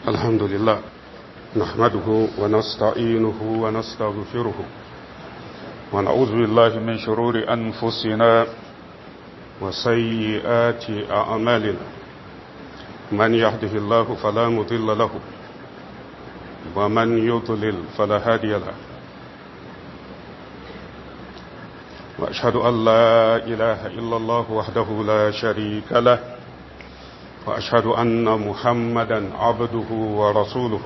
الحمد لله نحمده ونستعينه ونستغفره ونعوذ بالله من شرور أنفسنا وسيئات أعمالنا من يهده الله فلا مضل له ومن يضلل فلا هادي له وأشهد أن لا إله إلا الله وحده لا شريك له وأشهد أن محمدا عبده ورسوله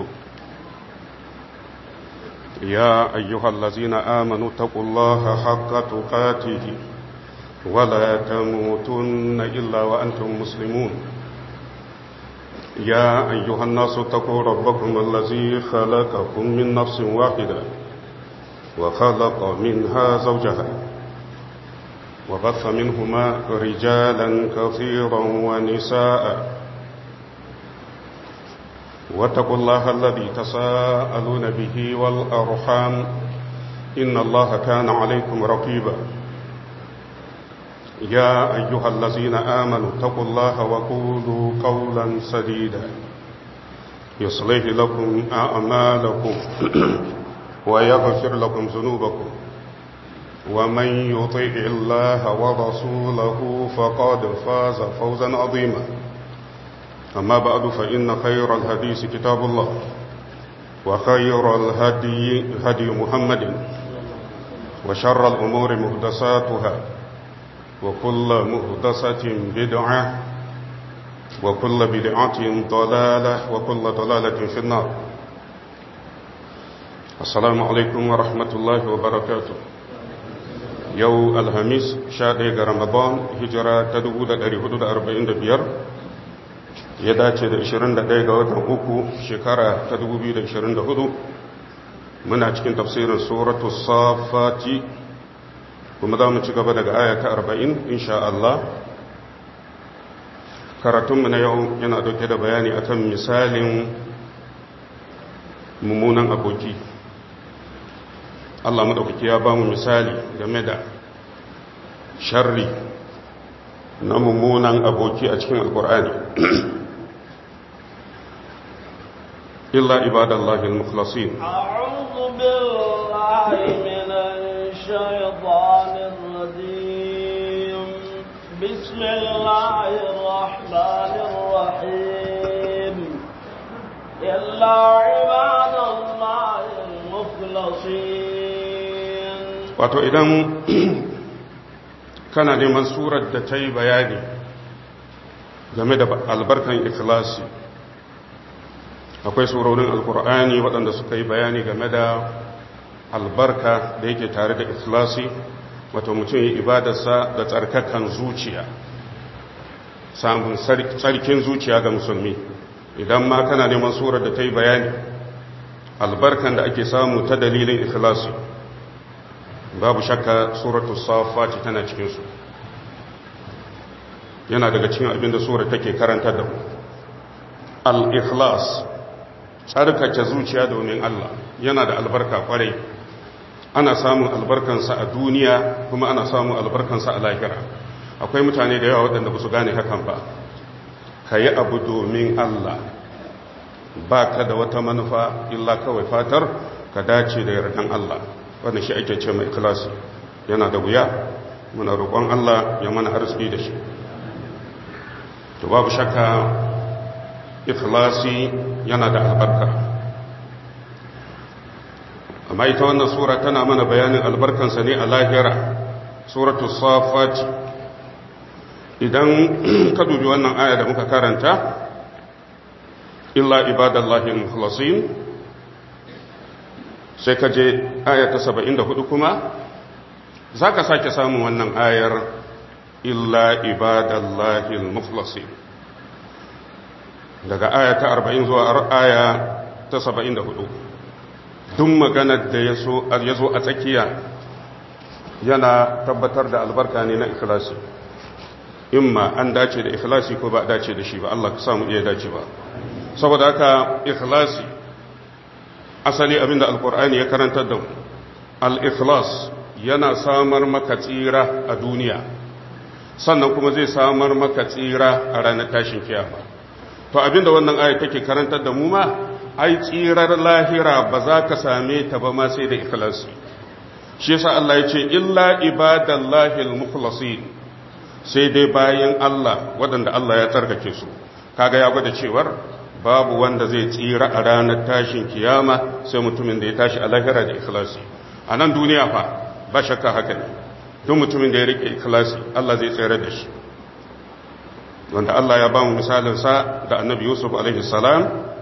يا أيها الذين آمنوا اتقوا الله حق تقاته ولا تموتن إلا وأنتم مسلمون يا أيها الناس اتقوا ربكم الذي خلقكم من نفس واحدة وخلق منها زوجها وبث منهما رجالا كثيرا ونساء واتقوا الله الذي تساءلون به والأرحام إن الله كان عليكم رقيبا يا أيها الذين آمنوا اتقوا الله وقولوا قولا سديدا يصلح لكم أعمالكم ويغفر لكم ذنوبكم ومن يطيع الله ورسوله فقد فاز فوزا عظيما أما بعد فإن خير الحديث كتاب الله وخير الهدي هدي محمد وشر الأمور مهدساتها وكل مهدسة بدعة وكل بدعة ضلالة وكل ضلالة في النار السلام عليكم ورحمة الله وبركاته yau alhamis sha ɗaya ga ramadan hijira ta 1445 ya dace da 21 ga watan uku shekara ta 2024 muna cikin tafsirin suratu safati kuma za mu ci gaba daga aya ta 40 insha Allah karatunmu na yau yana dauke da bayani akan misalin mummunan aboki Allah maɗaukaki ya ba mu misali game da sharri na mummunan aboki a cikin alkur'ani illa ibadallahi al-mukhlasin a'udhu billahi minash shaitanir rajim bismillahir rahmanir rahim illa ibadallahi al-mukhlasin wato idan kana neman surar da ta yi bayani game da albarkan ikhlasi akwai surorin alkur'ani waɗanda suka yi bayani game da albarka da yake tare da ikhlasi wato mutum yi ibadarsa da tsarkakan zuciya samun tsarkin zuciya ga musulmi idan ma kana neman surar da ta yi bayani albarkan da ake samu ta dalilin ikhlasi babu shakka suratu safati tana cikinsu yana daga cikin abinda sura take karanta da mu al-ikhlas tsarkake zuciya domin Allah yana da albarka kwarai ana samun albarkansa a duniya kuma ana samun albarkansa a lahira akwai mutane da yawa waɗanda ba su gane hakan ba ka yi abu domin Allah ba ka da wata manufa illa kawai fatar ka dace da yardan Allah wannan shi ake ce mai ikhlasi yana da wuya muna roƙon Allah ya mana arziki da shi to babu shakka ikhlasi yana da albarka amma ita wannan sura tana mana bayanin albarkansa ne a lahira suratu safat idan ka dubi wannan aya da muka karanta illa ibadallahi mukhlasin sai ka je aya ta saba'in da hudu kuma za ka sake samun wannan ayar illa ibadallahi al-mukhlasi daga aya ta arba'in zuwa aya ta saba'in da hudu duk maganar da ya zo a tsakiya yana tabbatar da albarka ne na ikhlasi imma an dace da ikhlasi ko ba dace da shi ba Allah ka samu iya dace ba saboda haka ikhlasi asali abinda alkur'ani ya karantar da mu al-ikhlas yana samar maka tsira a duniya sannan kuma zai samar maka tsira a ranar tashin kiyama to abinda wannan aya take karantar da mu ma ai tsirar lahira ba za ka same ta ba ma sai da ikhlasi shi yasa Allah ya ce illa ibadallahi almukhlasin sai dai bayan Allah waɗanda Allah ya tsarkake su kaga ya gwada cewar babu wanda zai tsira a ranar tashin kiyama sai mutumin da ya tashi a lahira da ikhlasi a nan duniya fa ba shakka haka ne duk mutumin da ya rike ikhlasi Allah zai tsere da shi wanda Allah ya ba mu misalin sa da Annabi Yusuf alaihi salam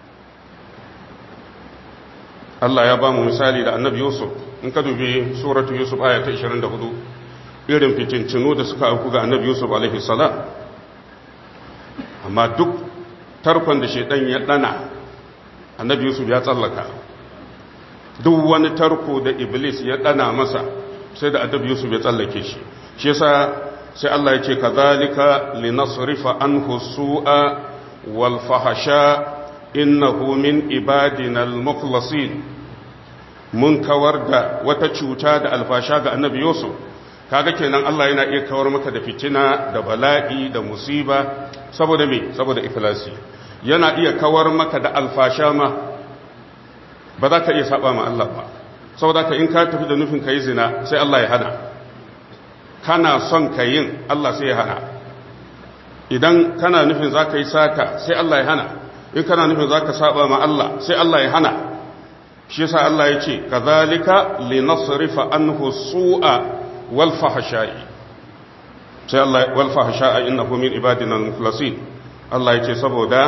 Allah ya ba mu misali da Annabi Yusuf in ka dubi suratu Yusuf aya ta 24 irin fitincinu da suka auku ga Annabi Yusuf alaihi salam amma duk tarkon da shaidan ya dana annabi yusuf ya tsallaka duk wani tarko da iblis ya dana masa sai da annabi yusuf ya tsallake shi shi yasa sai Allah ya ce kazalika linasrifa anhu su'a wal fahsha innahu min ibadina al mukhlasin mun kawar da wata cuta da alfasha ga annabi yusuf kaga kenan Allah yana iya kawar maka da fitina da bala'i da musiba saboda me saboda ikhlasi yana iya kawar maka da alfasha ma ba za ka iya saba ma Allah ba saboda ka in ka tafi da nufin ka yi zina sai Allah ya hana kana son ka yin Allah sai ya hana idan kana nufin za ka yi sata sai Allah ya hana in kana nufin za ka saba ma Allah sai Allah ya hana shi yasa Allah ya ce kazalika linasrifa anhu su'a wal fahsha'i sai Allah wal fahsha'a innahu min ibadina al-mukhlasin Allah ya ce saboda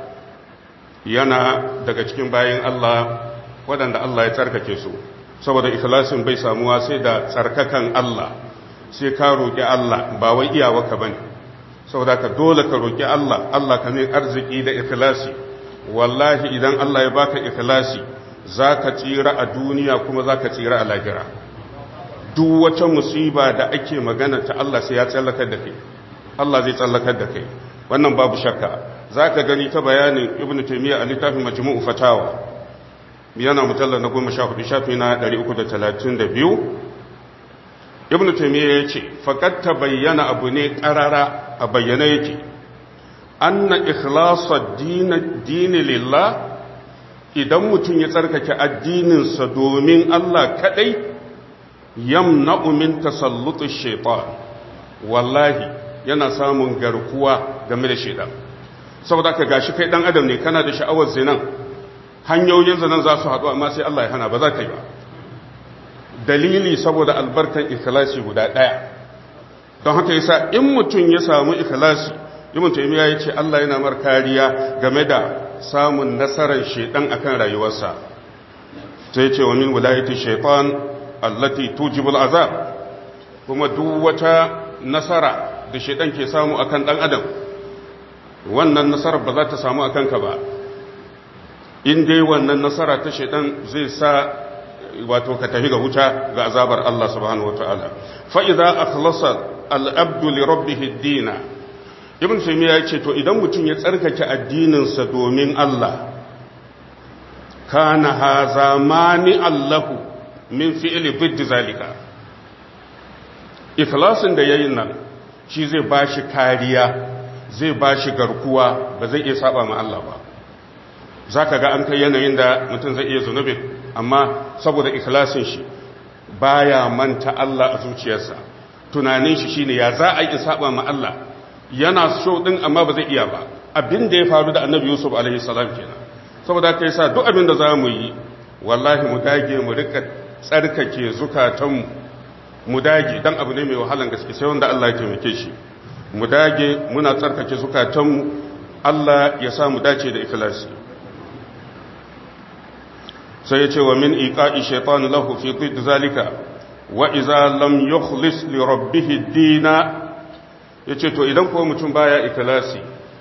yana daga cikin bayan Allah waɗanda Allah ya tsarkake su saboda ikhlasin bai samuwa sai da tsarkakan Allah sai ka roƙi Allah ba wai iyawaka bane saboda ka dole ka roƙi Allah Allah ka ne arziki da ikhlasi wallahi idan Allah ya baka ikhlasi zaka tsira a duniya kuma zaka tsira a lahira duk wata musiba da ake magana ta Allah sai ya tsallakar da kai Allah zai tsallakar da kai wannan babu shakka za ka gani ta bayanin ibn taimiyya a littafin majmu'u fatawa yana mutallar na goma sha hudu shafi na 332 ibn taimiyya ya ce faƙad ta bayyana abu ne ƙarara a bayyana yake anna ikhlasa dini lillah idan mutum ya tsarkake addininsa domin Allah kaɗai yamna'u min tasallutu shaitan wallahi yana samun garkuwa game da shaitan saboda ka gashi kai dan adam ne kana da sha'awar zinan hanyoyin zinan za su haɗu amma sai Allah ya hana ba za ka yi ba dalili saboda albarkan ikhlasi guda ɗaya don haka yasa in mutum ya samu ikhlasi ibn taymiya ya ce Allah yana mar kariya game da samun nasarar shaitan akan rayuwarsa sai ce wa min wilayati shaitan allati tujibul azab kuma duk wata nasara da shaitan ke samu akan dan adam wannan nasarar ba za ta samu a kanka ba in dai wannan nasara ta shaitan zai sa wato ka tafi ga wuta ga azabar Allah subhanahu wataala fa idza akhlasa al-abdu li rabbih ad-dina ibn taymiya ya ce to idan mutum ya tsarkake addinin sa domin Allah kana haza mani Allahu min fi'li bid zalika ikhlasin da yayin nan shi zai bashi kariya zai ba shi garkuwa ba zai iya saba ma Allah ba za ka ga an kai yanayin da mutum zai iya zunubin amma saboda ikhlasin shi baya manta Allah a zuciyarsa tunanin shi shine ya za a yi saba ma Allah yana so din amma ba zai iya ba abin da ya faru da annabi yusuf alaihi salam kenan saboda kai sa duk abin da za mu yi wallahi mu dage mu rika tsarkake zukatanmu mu dage dan abu ne mai wahalan gaske sai wanda Allah ya taimake shi mu dage muna tsarkake zukatanmu Allah ya sa mu dace da ikhlasi sai ya ce wa min iqa'i shaytan lahu fi ضد zalika wa idza lam yukhlis li rabbih ad-dina yace to idan ko mutum baya ikhlasi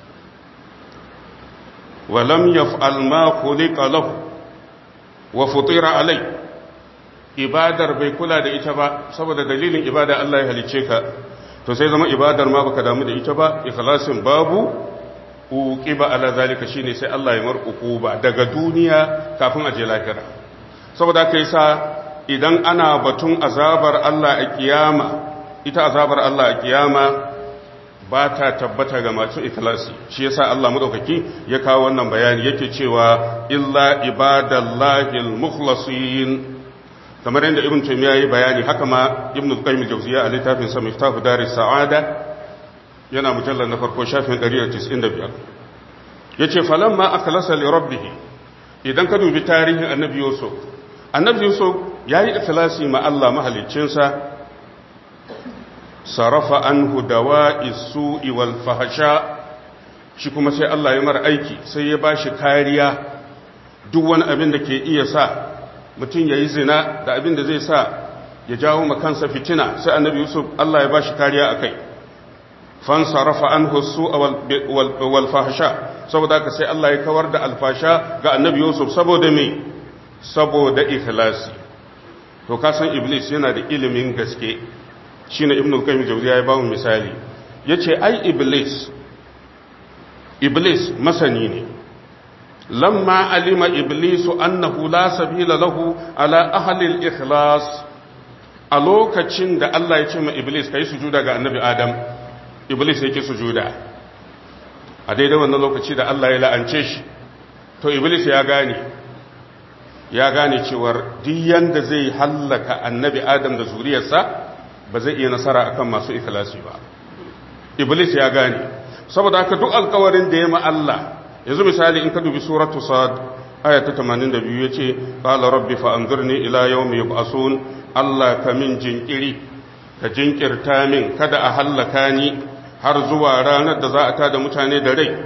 wa lam yaf'al ma khuliqa lahu wa futira alai ibadar bai kula da ita ba saboda dalilin ibada Allah ya halice ka to sai zama ibadar ma baka damu da ita ba ikhlasin babu uqiba ala zalika shine sai Allah ya mar uquba daga duniya kafin a je lahira saboda haka yasa idan ana batun azabar Allah a kiyama ita azabar Allah a kiyama ba ta tabbata ga masu ikhlasi shi yasa Allah madaukaki ya kawo wannan bayani yake cewa illa ibadallahi almukhlasin kamar yadda ibn taymiya yayi bayani haka ma ibn al-qayyim al-jawziyya a littafin sa miftahu daris sa'ada yana mujallal na farko shafin 195 yace falamma akhlasa li rabbih idan ka dubi tarihin annabi yusuf annabi yusuf yayi ikhlasi ma Allah mahaliccinsa sarafa anhu dawa'i su'i wal fahsha shi kuma sai Allah ya mara aiki sai ya bashi kariya duk wani abin da ke iya sa mutum yayi zina da abin da zai sa ya jawo ma kansa fitina sai annabi Yusuf Allah ya bashi kariya akai fan sarafa anhu su'a wal wal fahsha saboda ka sai Allah ya kawar da alfasha ga annabi Yusuf saboda me saboda ikhlasi to ka san iblis yana da ilimin gaske shi ne ibn al-qayyim jawziya ya ba mu misali yace ai iblis iblis masani ne lamma alima iblisu annahu la sabila lahu ala ahli al-ikhlas a lokacin da Allah ya ce ma iblis kai sujuda ga annabi adam iblis yake sujuda a daidai wannan lokaci da Allah ya la'ance shi to iblis ya gane ya gane cewar duk yanda zai hallaka annabi adam da zuriyarsa ba zai iya nasara akan masu ikhlasi ba iblis ya gane saboda haka duk alkawarin da ya ma Allah yanzu misali in ka dubi suratu sad aya ta 82 yace qala rabbi fa anzirni ila yawmi yub'asun Allah ka min jinkiri ka jinkirta min kada a hallaka ni har zuwa ranar da za a tada mutane da rai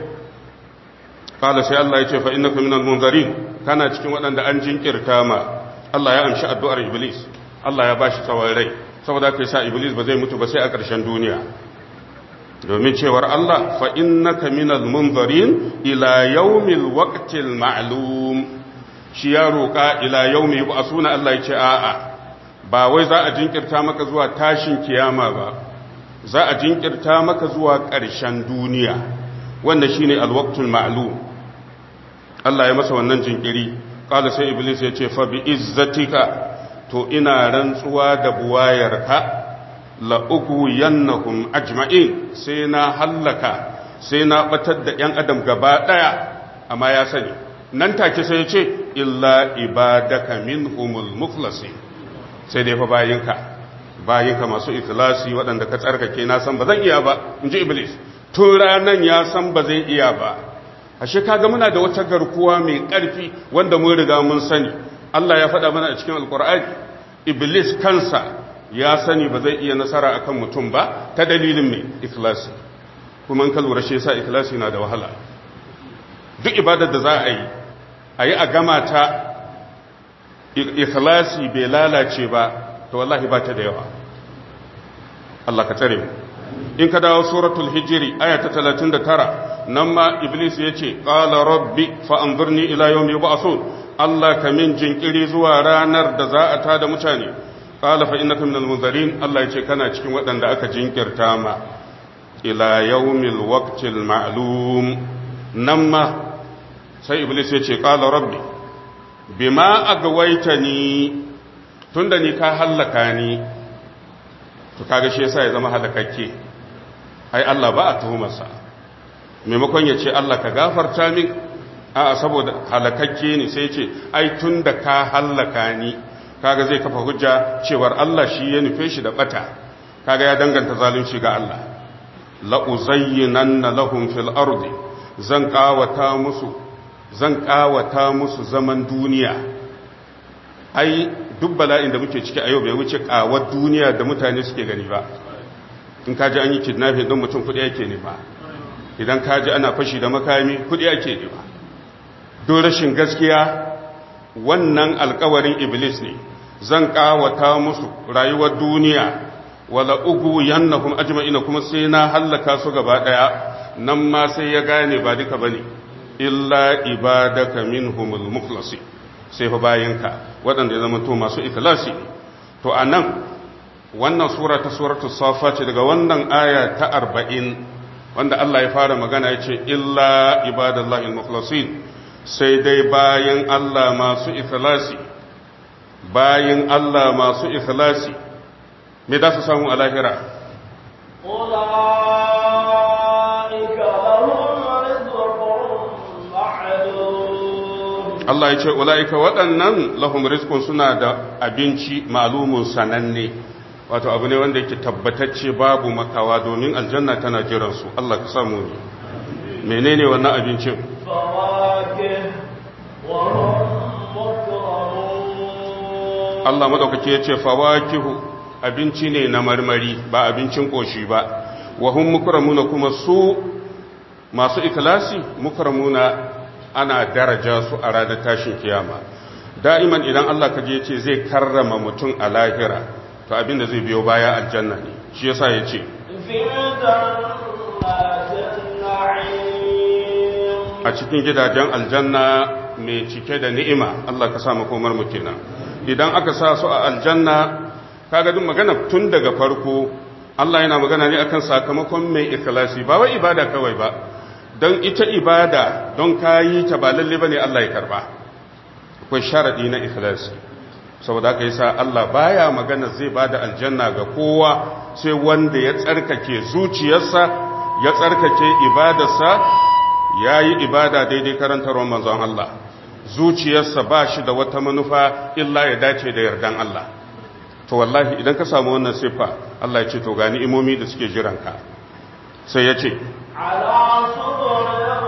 qala sai Allah yace fa innaka minal munzirin kana cikin waɗanda an jinkirta ma Allah ya amshi addu'ar iblis Allah ya bashi tsawon rai saboda ka sa iblis ba zai mutu ba sai a ƙarshen duniya domin cewar Allah fa innaka minal munzarin ila yawmil waqtil ma'lum shi ya roƙa ila yawmi yub'asuna Allah ya ce a'a ba wai za a jinkirta maka zuwa tashin kiyama ba za a jinkirta maka zuwa ƙarshen duniya wannan shine alwaqtul ma'lum Allah ya masa wannan jinkiri qala sai iblis ya ce fa bi izzatika to ina rantsuwa da buwayarka la'ugu yannahum ajma'in sai na hallaka sai na batar da ‘yan adam gaba ɗaya amma ya sani nan take sai ya ce illa ibadaka min humul muflasi sai dai fa bayinka bayinka masu ikhlasi waɗanda ka tsarkake na san ba zan iya ba in ji iblis tun ranan ya san ba zai iya ba ashe kaga muna da wata garkuwa mai ƙarfi wanda mun riga mun sani Allah ya faɗa mana a cikin alkur'ani iblis kansa ya sani ba zai iya nasara akan mutum ba ta dalilin mai ikhlasi kuma in ka lura shi yasa ikhlasi na da wahala duk ibadar da za a yi a yi a gama ta ikhlasi bai lalace ba to wallahi ba ta da yawa Allah ka tsare mu in ka dawo suratul hijri aya ta 39 nan ma iblis ya ce qala rabbi fa anzurni ila yawmi yub'athun Allah ka min jinkiri zuwa ranar da za a tada mutane qala fa innaka minal munzirin Allah ya ce kana cikin waɗanda aka jinkirta ma ila yawmil waqtil ma'lum nan ma sai iblis ya ce qala rabbi bima agwaitani tunda ni ka hallaka ni to kaga shi yasa ya zama halakakke ai Allah ba a tuhumarsa maimakon ya ce Allah ka gafarta min a saboda halakakke ne sai ce ai tun da ka hallaka ni kaga zai kafa hujja cewar Allah shi ya nufe shi da bata kaga ya danganta zalunci ga Allah la uzayyinanna lahum fil ardi zan kawata musu zan kawata musu zaman duniya ai duk bala'in da muke ciki a yau bai wuce kawar duniya da mutane suke gani ba in kaji an yi kidnapping don mutum kudi yake ne ba idan kaji ana fashi da makami kudi ake ne ba don rashin gaskiya wannan alkawarin iblis ne zan kawata musu rayuwar duniya wala ugu yannahum ajma'ina kuma sai na hallaka su gaba daya nan ma sai ya gane ba duka bane illa ibadaka minhumul mukhlasi sai fa bayinka waɗanda ya zama to masu ikhlasi to anan wannan sura ta suratul safa ce daga wannan aya ta 40 wanda Allah ya fara magana ya ce illa ibadallahi al-mukhlasin sai dai bayan Allah masu ikhlasi bayan Allah masu ikhlasi me da su samu a lahira Allah ya ce ula'ika waɗannan lahum rizqun suna da abinci malumun sananne wato abu ne wanda yake tabbatacce babu makawa domin aljanna tana jiran su Allah ka samu ne menene wannan abincin فواكه وهم مكرمون Allah madaukake ya ce fawakihu abinci ne na marmari ba abincin koshi ba wa hum mukramuna kuma su masu ikhlasi mukramuna ana daraja su a ranar tashin kiyama da'iman idan Allah kaje ya ce zai karrama mutum a lahira to abinda zai biyo baya aljanna ne shi yasa ya ce في جنات النعيم a cikin gidajen aljanna mai cike da ni'ima Allah ka sa makomar mu kenan idan aka sa su a aljanna kaga duk magana tun daga farko Allah yana magana ne akan sakamakon mai ikhlasi ba wai ibada kawai ba don ita ibada don kayi ta ba lalle bane Allah ya karba akwai sharadi na ikhlasi saboda haka yasa Allah baya magana zai bada aljanna ga kowa sai wanda ya tsarkake zuciyarsa ya tsarkake ibadarsa yayi ibada daidai karantarwar manzon Allah zuciyarsa ba shi da wata manufa illa ya dace da yardan Allah to wallahi idan ka samu wannan siffa Allah ya ce to gani imomi da suke jiranka sai ya ce على سرر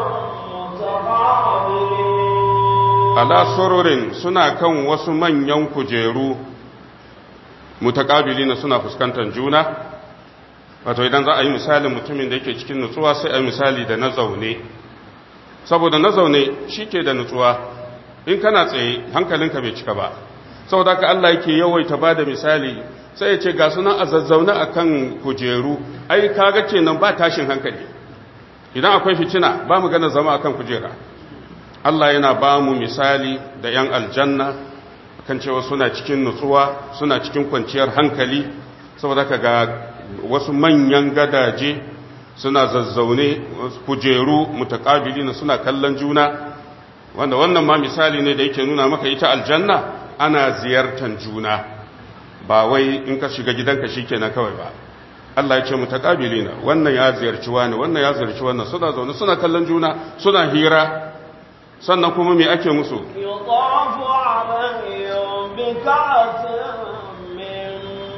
متقابلين ala sururin suna kan wasu manyan kujeru mutakabilina suna fuskantar juna wato idan za a yi misalin mutumin da yake cikin nutsuwa sai a yi misali da na zaune saboda na zaune shi ke da nutsuwa in kana tsaye hankalinka bai cika ba saboda ka Allah yake yawaita ba da misali sai ya ce ga sunan a zazzaune a kan kujeru ai kaga ce nan ba tashin hankali idan akwai fitina ba mu gana zama akan kujera Allah yana ba mu misali da 'yan aljanna kan cewa suna cikin nutsuwa suna cikin kwanciyar hankali saboda ka ga wasu manyan gadaje suna zazzaune kujeru mutakabili na suna kallon juna wanda wannan ma misali ne da yake nuna maka ita aljanna ana ziyartar juna ba wai in ka shiga gidanka shikenan kawai ba Allah ya ce mutakabili na wannan ya ziyarci wani wannan ya ziyarci wannan suna zaune suna kallon juna suna hira sannan kuma me ake musu يطاف عليهم بكأس من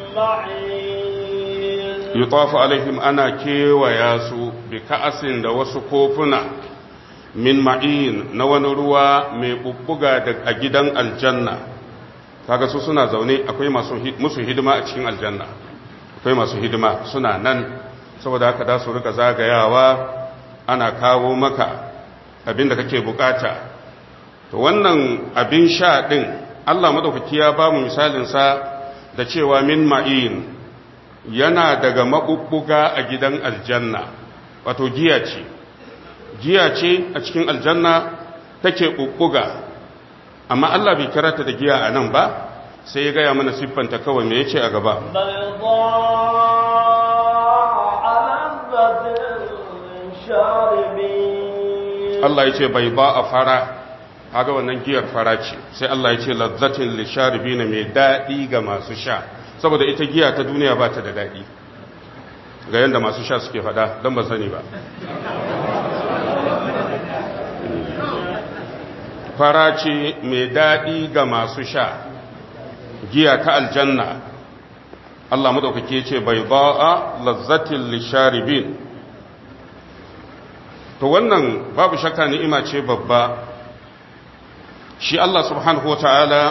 معين yutafu alaihim ana kewaya su bi ka'asin da wasu kofuna min ma'in na wani ruwa mai bubbuga da a gidan aljanna kaga su suna zaune akwai masu hi- musu hidima a cikin aljanna akwai masu hidima suna nan saboda haka da su rika zagayawa ana kawo maka abin da kake bukata to wannan abin sha din Allah madaukaki ya ba mu misalin sa da cewa min ma'in yana daga maɓuɓɓuga a gidan aljanna wato giya ce giya ce a cikin aljanna take ɓuɓɓuga amma Allah bai kira ta da giya a nan ba sai ya gaya mana siffanta kawai me yace a gaba بيضاء لذة للشاربين Allah ya ce bai ba a fara haga wannan giyar fara ce sai Allah ya ce lazzatin lisharibina mai daɗi ga masu sha saboda ita giya ta duniya ba ta da daɗi ga yadda masu sha suke faɗa don ba sani ba fara ce mai daɗi ga masu sha giya ta aljanna Allah maɗaukake ce bai ba a lazzatin lisharibin to wannan babu shakka ni'ima ce babba shi Allah subhanahu wa ta'ala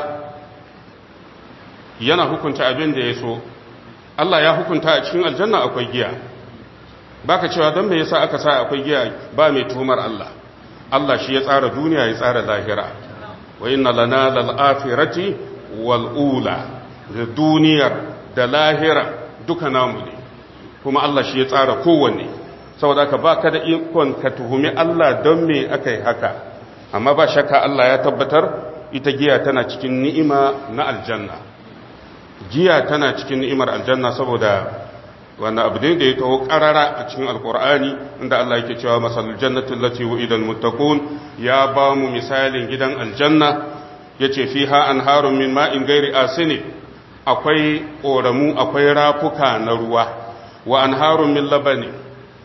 yana hukunta abin da ya so Allah ya hukunta a cikin aljanna akwai giya baka cewa don me yasa aka sa akwai giya ba mai tuhumar Allah Allah shi ya tsara duniya ya tsara lahira wa inna lana lal akhirati wal ula da duniyar da lahira duka namu ne kuma Allah shi ya tsara kowanne saboda ka ba ka da ikon ka tuhumi Allah don me aka yi haka amma ba shakka Allah ya tabbatar ita giya tana cikin ni'ima na aljanna giya tana cikin ni'imar aljanna saboda wannan abu ne da ya taho karara a cikin alkur'ani inda Allah yake cewa masalul jannati allati wu'ida almuttaqun ya ba mu misalin gidan aljanna yace fiha anharun min ma'in ghairi asini akwai koramu akwai rafuka na ruwa wa anharun min labani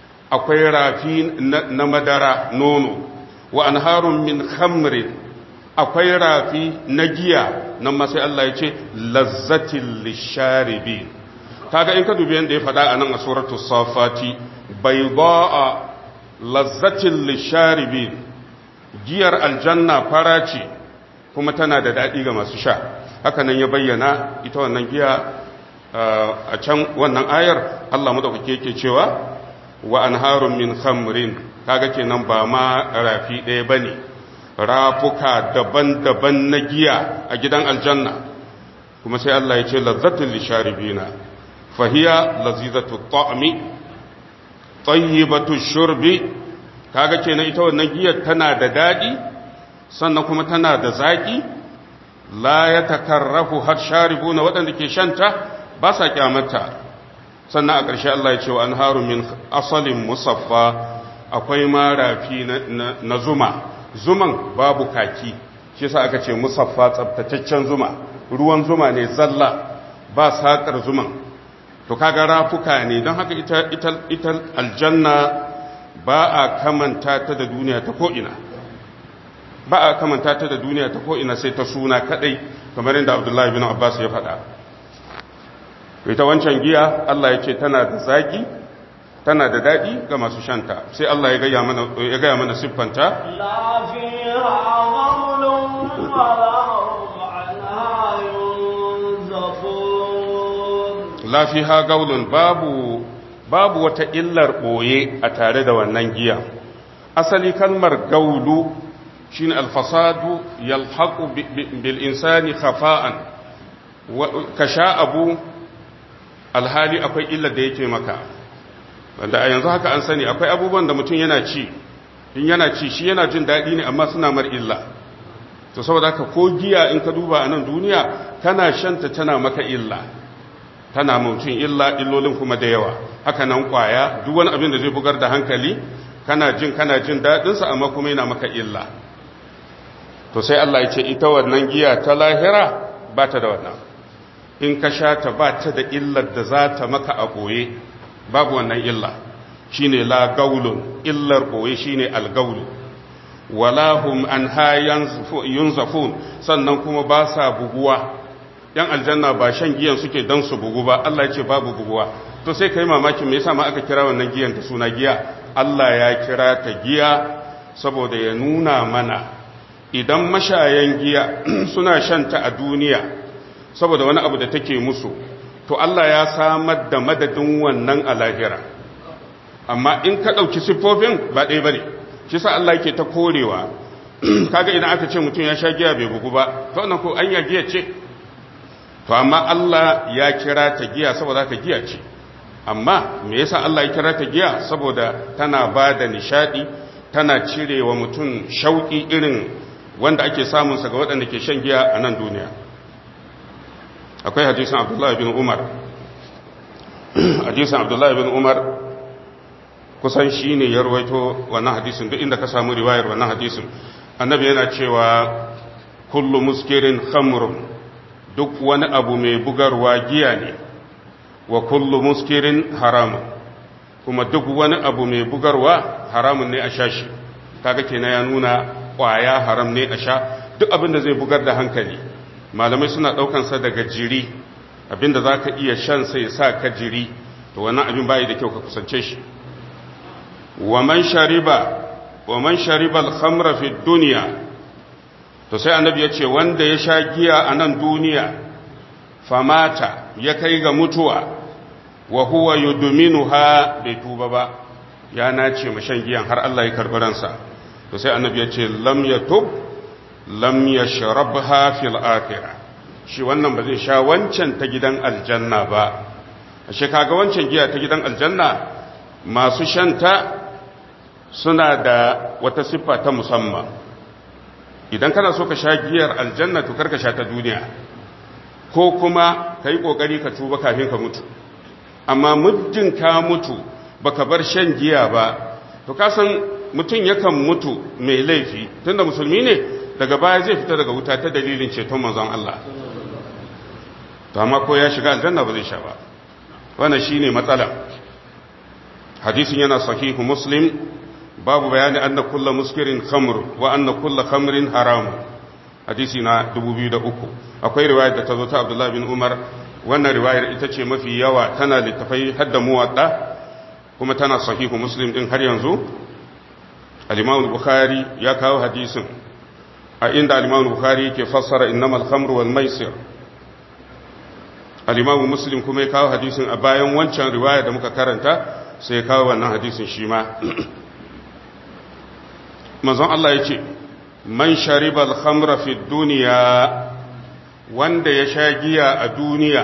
akwai rafi na madara nono wa anharun min khamrin akwai rafi na giya nan ma sai Allah ya ce lazzatil lisharibi kaga in ka dubi yanda ya faɗa a nan a suratul safati bayda'a lazzatil lisharibi giyar aljanna fara ce kuma tana da daɗi ga masu sha haka nan ya bayyana ita wannan giya a can wannan ayar Allah madaukake yake cewa wa anharun min khamrin kaga kenan ba ma rafi ɗaya bane rafuka daban-daban na giya a gidan aljanna kuma sai Allah ya ce lazzatul lisharibina fahiya lazizatu ta'mi tayyibatu shurbi kaga kenan ita wannan giyar tana da dadi sannan kuma tana da zaki la yatakarrafu har sharibuna waɗanda ke shanta ba sa kyamata sannan a ƙarshe Allah ya ce wa anharu min asalin musaffa akwai ma rafi na zuma zuman babu kaki shi yasa aka ce musaffa tsabtataccen zuma ruwan zuma ne zalla ba sakar zuman to kaga rafuka ne don haka ita ita ita aljanna ba a kamanta ta da duniya ta ko'ina ba a kamanta ta da duniya ta ko'ina sai ta suna kadai kamar yadda abdullahi bin abbas ya faɗa ita wancan giya Allah ya ce tana da zaki tana da daɗi ga masu shanta sai Allah ya gaya mana ya gaya mana siffanta لا فيها غول ولا هم عنها ينزفون la fiha gaulun babu babu wata illar boye a tare da wannan giya asali kalmar gaulu shine alfasadu yalhaqu bi- bi- bil insani khafa'an Wa- ka sha abu alhali akwai illar da yake maka wanda a yanzu haka an sani akwai abubuwan da mutum yana ci in yana ci shi yana jin daɗi ne amma suna mar illa to saboda haka ko giya in ka duba a nan duniya kana shanta tana maka illa tana mutum illa illolin kuma da yawa haka nan kwaya duk wani abin da zai bugar da hankali kana jin kana jin daɗinsa amma kuma yana maka illa to sai Allah ya ce ita wannan giya ta lahira ba ta da wannan in ka sha ta ba ta da illar da za ta maka a ɓoye babu wannan illa shine la gaulun illar ɓoye shine algaulu wala hum an yunzafun sannan kuma ba sa buguwa yan aljanna ba shan giyan suke dan su bugu ba Allah ya ce babu buguwa to sai kai mamaki me yasa ma aka kira wannan giyan ta suna giya Allah ya kira ta giya saboda ya nuna mana idan mashayan giya suna shanta a duniya saboda wani abu da take musu to Allah ya samar da madadin wannan a lahira amma in ka ɗauki siffofin ba ɗaya ba ne shi sa Allah yake ta korewa kaga idan aka ce mutum ya sha giya bai bugu ba to wannan ko an ya giya ce to amma Allah ya kira ta giya saboda ka giya ce amma me yasa Allah ya kira ta giya saboda tana ba da nishadi tana cirewa mutum shauki irin wanda ake samun sa ga waɗanda ke shan giya a nan duniya akwai hadisin Abdullah bin Umar hadisin Abdullah bin Umar kusan shine ya rawaito wannan hadisin duk inda ka samu riwayar wannan hadisin annabi yana cewa kullu muskirin khamrun duk wani abu mai bugarwa giya ne wa kullu muskirin haramun kuma duk wani abu mai bugarwa haramun ne a sha shi kaga kenan ya nuna kwaya haram ne a sha duk abin da zai bugar da hankali malamai suna daukansa daga jiri abinda za ka iya shan sai ya sa ka jiri to wannan abin bayi da kyau ka kusance shi wa man shariba wa man shariba al-khamra fi dunya to sai annabi ya ce wanda ya sha giya a nan duniya famata ya kai ga mutuwa wa huwa yudminuha bai tuba ba ya nace mashan giyan har Allah ya karbi ransa to sai annabi ya ce lam yatub lam yashrabha fil akhirah shi wannan ba zai sha wancan ta gidan aljanna ba ashe kaga wancan giya ta gidan aljanna masu shanta suna da wata siffa ta musamman idan kana so ka sha giyar aljanna to karka sha ta duniya ko kuma ka yi ƙoƙari ka tuba kafin ka mutu amma muddin ka mutu baka bar shan giya ba to ka san mutum yakan mutu mai laifi tunda musulmi ne daga baya zai fita daga wuta ta dalilin ceton manzon Allah to amma ko ya shiga aljanna ba zai sha ba wannan shine matsala hadisin yana sahihu muslim babu bayani anna kullu muskirin khamr wa anna kullu khamrin haram hadisi na 2003 akwai riwayar da ta zo ta abdullahi bin umar wannan riwayar ita ce mafi yawa tana littafai hadda muwadda kuma tana sahihu muslim din har yanzu al-imam bukhari ya kawo hadisin a inda al-imam bukhari ke fassara innamal khamru wal maisir al-imam muslim kuma ya kawo hadisin a bayan wancan riwaya da muka karanta sai ya kawo wannan hadisin shi ma manzon Allah ya ce man shariba al-khamra fi dunya wanda ya sha giya a duniya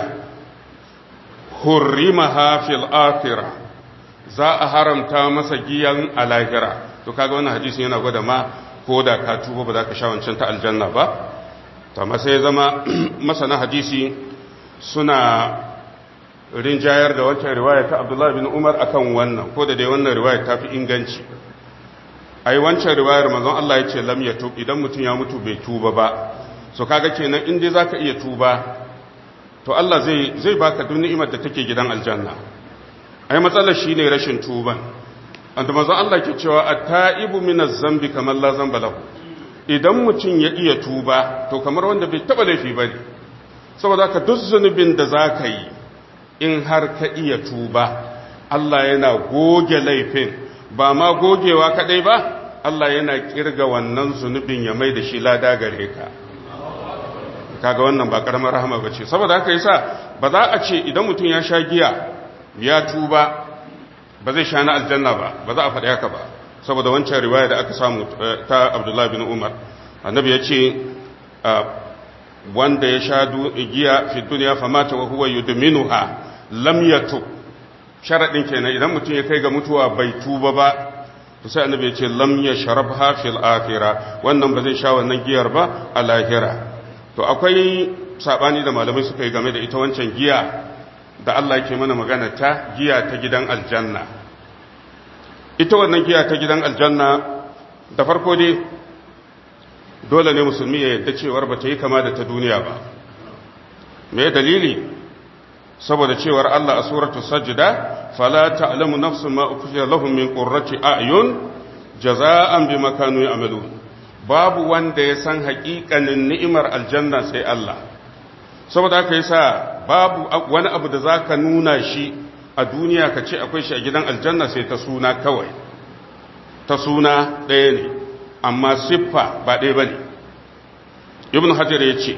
hurrimaha fil akhirah za a haramta masa giyan a lahira to kaga wannan hadisin yana gwada ma ko da ka tuba ba za ka sha wancan ta aljanna ba to amma sai zama masana hadisi suna rinjayar da wancan riwaya ta Abdullah bin Umar akan wannan ko da dai wannan riwaya ta fi inganci ai wancan riwayar manzon Allah ya ce lam yatub idan mutum ya mutu bai tuba ba so kaga kenan in dai zaka iya tuba to Allah zai zai baka duk ni'imar da take gidan aljanna ai matsalar shine rashin tuban anda manzon Allah ke cewa at-ta'ibu minaz zambi kamar la zamba lahu idan mutum ya iya tuba to kamar wanda bai taba laifi bane saboda ka duk zunubin da zaka yi in har ka iya tuba Allah yana goge laifin ba ma gogewa kadai ba Allah yana kirga wannan zunubin ya mai da shi lada gare ka kaga wannan ba karamar rahama bace saboda haka yasa ba za a ce idan mutum ya sha giya ya tuba ba zai sha na aljanna ba ba za a faɗi haka ba saboda wancan riwaya da aka samu ta Abdullah bin Umar annabi ya ce wanda ya sha giya fi duniya famata wa huwa yudminuha lam yatub sharadin kenan idan mutum ya kai ga mutuwa bai tuba ba to sai annabi ya ce lam yashrabha fil akhirah wannan ba zai sha wannan giyar ba a lahira to akwai sabani da malamai suka yi game da ita wancan giya da Allah yake mana magana ta giya ta gidan aljanna ita wannan giya ta gidan aljanna da farko dai dole ne musulmi ya yadda cewar ba ta yi kama da ta duniya ba me dalili saboda cewar Allah a suratu sajda fala ta'lamu nafsun ma ukhfiya lahum min qurrati a'yun jaza'an bima kanu ya'malun babu wanda ya san haƙiƙanin ni'imar aljanna sai Allah saboda haka yasa babu wani abu da zaka nuna shi a duniya ka ce akwai shi a gidan aljanna sai ta suna kawai ta suna ɗaya ne amma siffa ba ɗaya ba ne ibn hajar ya ce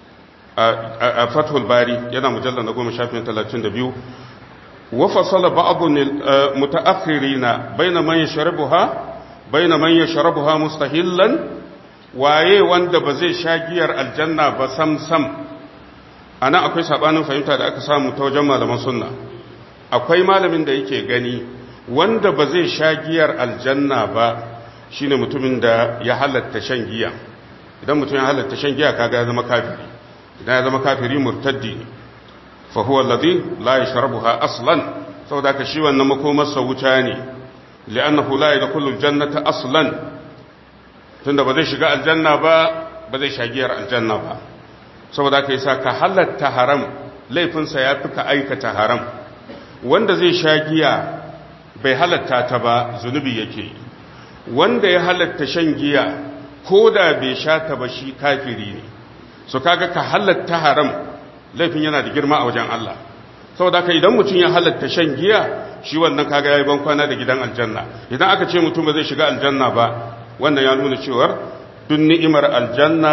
a fathul bari yana mujallar na goma shafin talatin da biyu wafasala ba'abun mutaakhirina baina man yashrabuha baina man yashrabuha mustahillan waye wanda ba zai sha giyar aljanna ba sam sam ana akwai sabanin fahimta da aka samu ta wajen malaman sunna akwai malamin da yake gani wanda ba zai sha giyar aljanna ba shine mutumin da ya halatta shan giya idan mutum ya halatta shan giya kaga ya zama kafiri idan ya zama kafiri murtaddi ne fa huwa alladhi la yashrabuha aslan saboda ka shi wannan makomarsa wuta ne li'annahu la yadkhulu aljannata aslan tunda ba zai shiga aljanna ba ba zai sha giyar aljanna ba saboda ka yasa ka halatta haram laifinsa ya fi ka aikata haram wanda zai sha giya bai halatta ta ba zunubi yake yi wanda ya halatta shan giya ko da bai sha ta ba shi kafiri ne so kaga ka halatta haram laifin yana da girma a wajen Allah saboda haka idan mutum ya halatta shan giya shi wannan kaga yayi ban kwana da gidan aljanna idan aka ce mutum ba zai shiga aljanna ba wannan ya nuna cewar duk ni'imar aljanna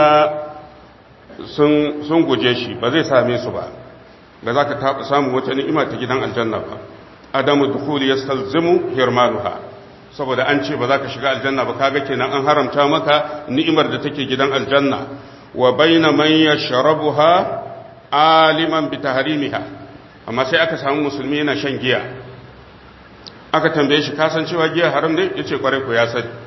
sun sun guje shi ba zai same su ba ba za ka samu wata ni'ima ta gidan aljanna ba adamu dukhuli yastalzimu hirmanuha saboda an ce ba za ka shiga aljanna ba kaga kenan an haramta maka ni'imar da take gidan aljanna wa baina man yashrabuha aliman bi tahrimiha amma sai aka samu musulmi yana shan giya aka tambaye shi kasan cewa giya haram ne yace kware ko ya sani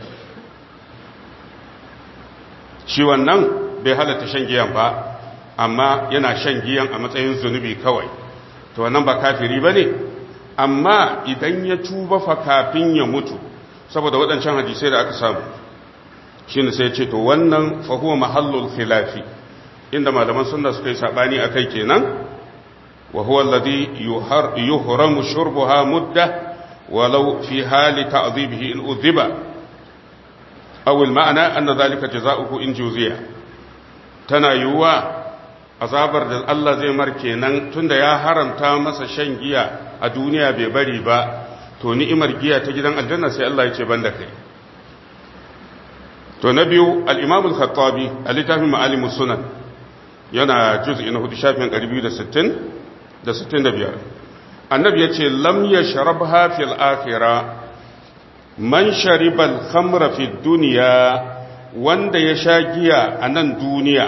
shi wannan bai halatta shan giyan ba amma yana shan giyan a matsayin zunubi kawai to wannan ba kafiri bane amma idan ya tuba fa kafin ya mutu saboda waɗancan hadisai da aka samu shi ne sai ce to wannan fahuwa mahallul khilafi inda malaman sunna suka yi saɓani a kai kenan wa huwa alladhi yuhramu shurbuha mudda walau fi hali ta'dhibihi in udhiba aw al ma'na anna dhalika jazaohu in juziya tana yiwuwa azabar da Allah zai mar kenan tunda ya haramta masa shan giya a duniya bai bari ba to ni'imar giya ta gidan aljanna sai Allah ya ce banda kai to na biyu al-Imam al-Khattabi a littafin Ma'alim sunan yana juz'i na 4 shafin 260 da 65 annabi yace lam yashrabha fil akhirah man shariba al-khamra fi dunya wanda ya sha giya a nan duniya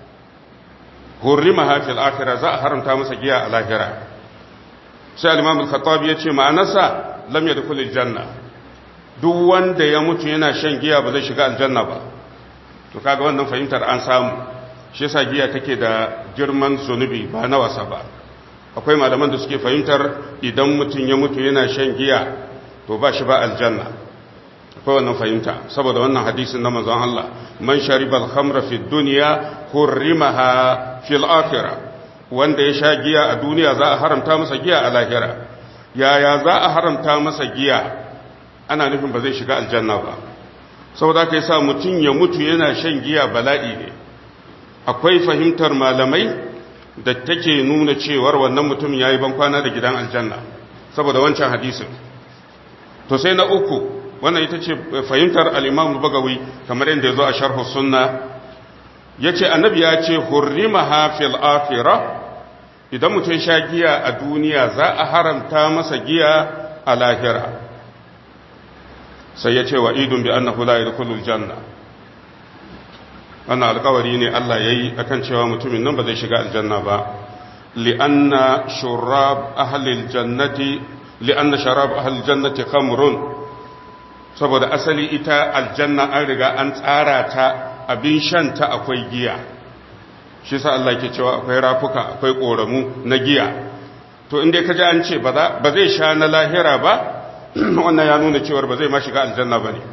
hurrimaha fil akhirah za a haramta masa giya a lahira sai al-imam al-khattabi yace ma'anarsa lam yadkhul al-janna duk wanda ya mutu yana shan giya ba zai shiga aljanna ba to kaga wannan fahimtar an samu shi yasa giya take da girman zunubi ba na wasa ba akwai malaman da suke fahimtar idan mutum ya mutu yana shan giya to ba shi ba aljanna akwai wannan fahimta saboda wannan hadisin na manzon Allah man sharibal khamra fi dunya hurrimaha fil akhirah wanda ya sha giya a duniya za a haramta masa giya a lahira yaya za a haramta masa giya ana nufin ba zai shiga aljanna ba saboda kai sa mutum ya mutu yana shan giya bala'i ne akwai fahimtar malamai da take nuna cewar wannan mutum yayi ban kwana da gidan aljanna saboda wancan hadisin to sai na uku wannan ita ce fahimtar al-Imam Bagawi kamar yadda yazo a sharh sunna yace annabi ya ce hurrimaha fil akhirah idan mutum sha giya a duniya za a haramta masa giya a lahira sai ya ce wa idun bi annahu la yadkhulul janna wannan alkawari ne Allah yayi akan cewa mutumin nan ba zai shiga aljanna ba li'anna shurab ahli aljannati li'anna sharab ahli aljannati khamrun saboda asali ita aljanna an riga an tsara ta abin shan ta akwai giya shi sa Allah ke cewa akwai rafuka akwai koramu na giya to inda ka ji an ce ba zai sha na lahira ba wannan ya nuna cewar ba zai ma shiga aljanna ba ne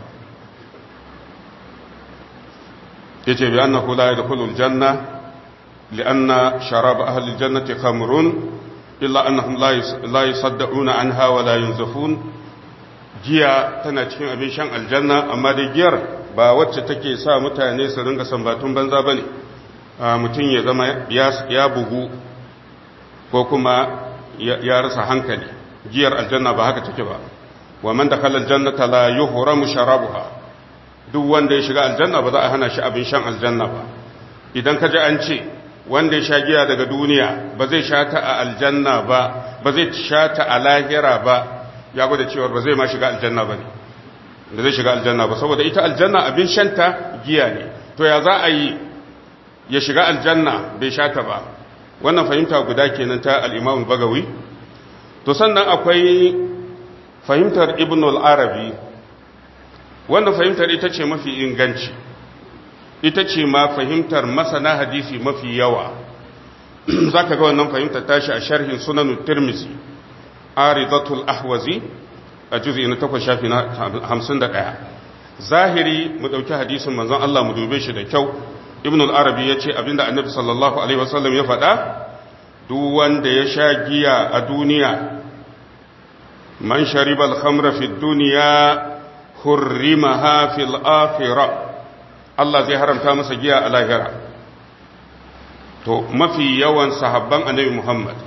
ya ce bi annahu la yadkhulul janna li'anna sharab ahli aljannati khamrun illa annahum la yusaddauna anha wa la yunzafun giya tana cikin abin shan aljanna amma da giyar ba wacce take sa mutane su ringa sambatun banza bane mutum ya zama ya bugu ko kuma ya rasa hankali giyar aljanna ba haka take ba wa man dakhala aljannata la yuhramu sharabuha duk wanda ya shiga aljanna ba za a hana shi abin shan aljanna ba idan ka ji an ce wanda ya sha giya daga duniya ba zai sha ta a aljanna ba ba zai sha ta a lahira ba ya gwada cewa ba zai ma shiga aljanna ba ne da zai shiga aljanna ba saboda ita aljanna abin shanta giya ne to ya za a yi ya shiga aljanna bai sha ta ba wannan fahimta guda kenan ta al-imam bagawi to sannan akwai fahimtar ibn al-arabi wannan fahimtar ita ce mafi inganci ita ce ma fahimtar masana hadisi mafi yawa za ka ga wannan fahimtar tashi a sharhin sunan tirmisi aridatul ahwazi a juzi na takwas shafi na hamsin da ɗaya zahiri mu ɗauki hadisin manzon Allah mu dube shi da kyau ibn al-arabi ya ce abinda annabi sallallahu alaihi wasallam ya faɗa duk wanda ya sha giya a duniya man sharibal khamra fi duniya hurrimaha fil akhirah Allah zai haramta masa giya a lahira to mafi yawan sahabban annabi Muhammad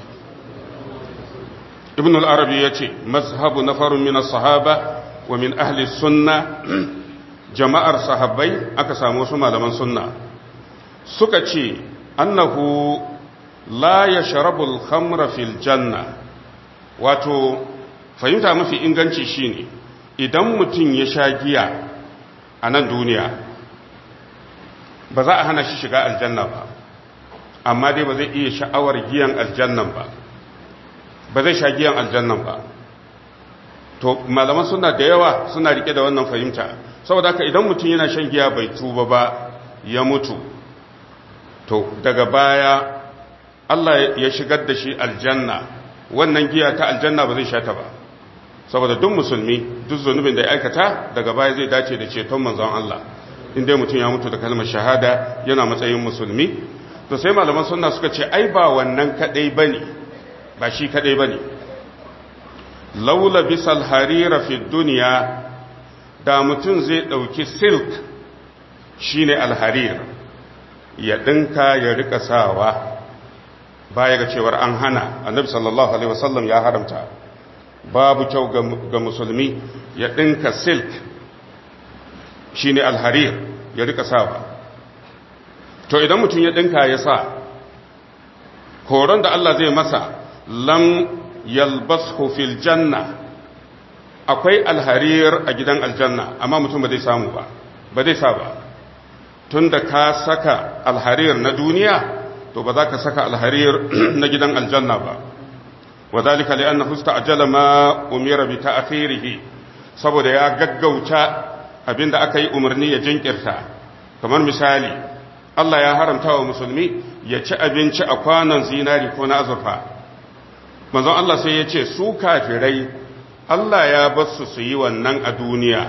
ibn al-arabi yace mazhabu nafarun min as-sahaba wa min ahli sunna jama'ar sahabbai aka samu wasu malaman sunna suka ce annahu la yashrabu al-khamra fil janna wato fahimta mafi inganci shine idan mutum ya sha giya a nan duniya ba za a hana shi shiga aljanna ba amma dai ba zai iya sha'awar giyan aljannan ba ba zai sha giyan aljannan ba to malaman suna da yawa suna rike da wannan fahimta saboda haka idan mutum yana shan giya bai tuba ba ya mutu to daga baya Allah ya shigar da shi aljanna wannan giya ta aljanna ba zai sha ta ba saboda duk musulmi duk zunubin da ya aikata daga baya zai dace da ceton manzon Allah inda mutum ya mutu da kalmar shahada yana matsayin musulmi to sai malaman sunna suka ce ai ba wannan kadai bane ba shi kadai bane laula bisal harira fi dunya da mutum zai dauki silk shine alharir ya ɗinka ya rika sawa baya ga cewar an hana annabi sallallahu alaihi wasallam ya haramta babu kyau ga musulmi ya ɗinka silk shine alharir ya rika sawa to idan mutum ya ɗinka ya sa horon da Allah zai masa lam yalbashu fil janna akwai alharir a gidan aljanna amma mutum ba zai samu ba ba zai sa ba tunda ka saka alharir na duniya to ba za ka saka alharir na gidan aljanna ba wadhalika li'annahu ista'jala ma umira bi ta'khirihi saboda ya gaggauta abinda aka yi umarni ya jinkirta kamar misali Allah ya haramta wa musulmi ya ci abinci a kwanon zinari ko na azurfa manzon Allah sai ya ce su kafirai Allah ya basu su yi wannan a duniya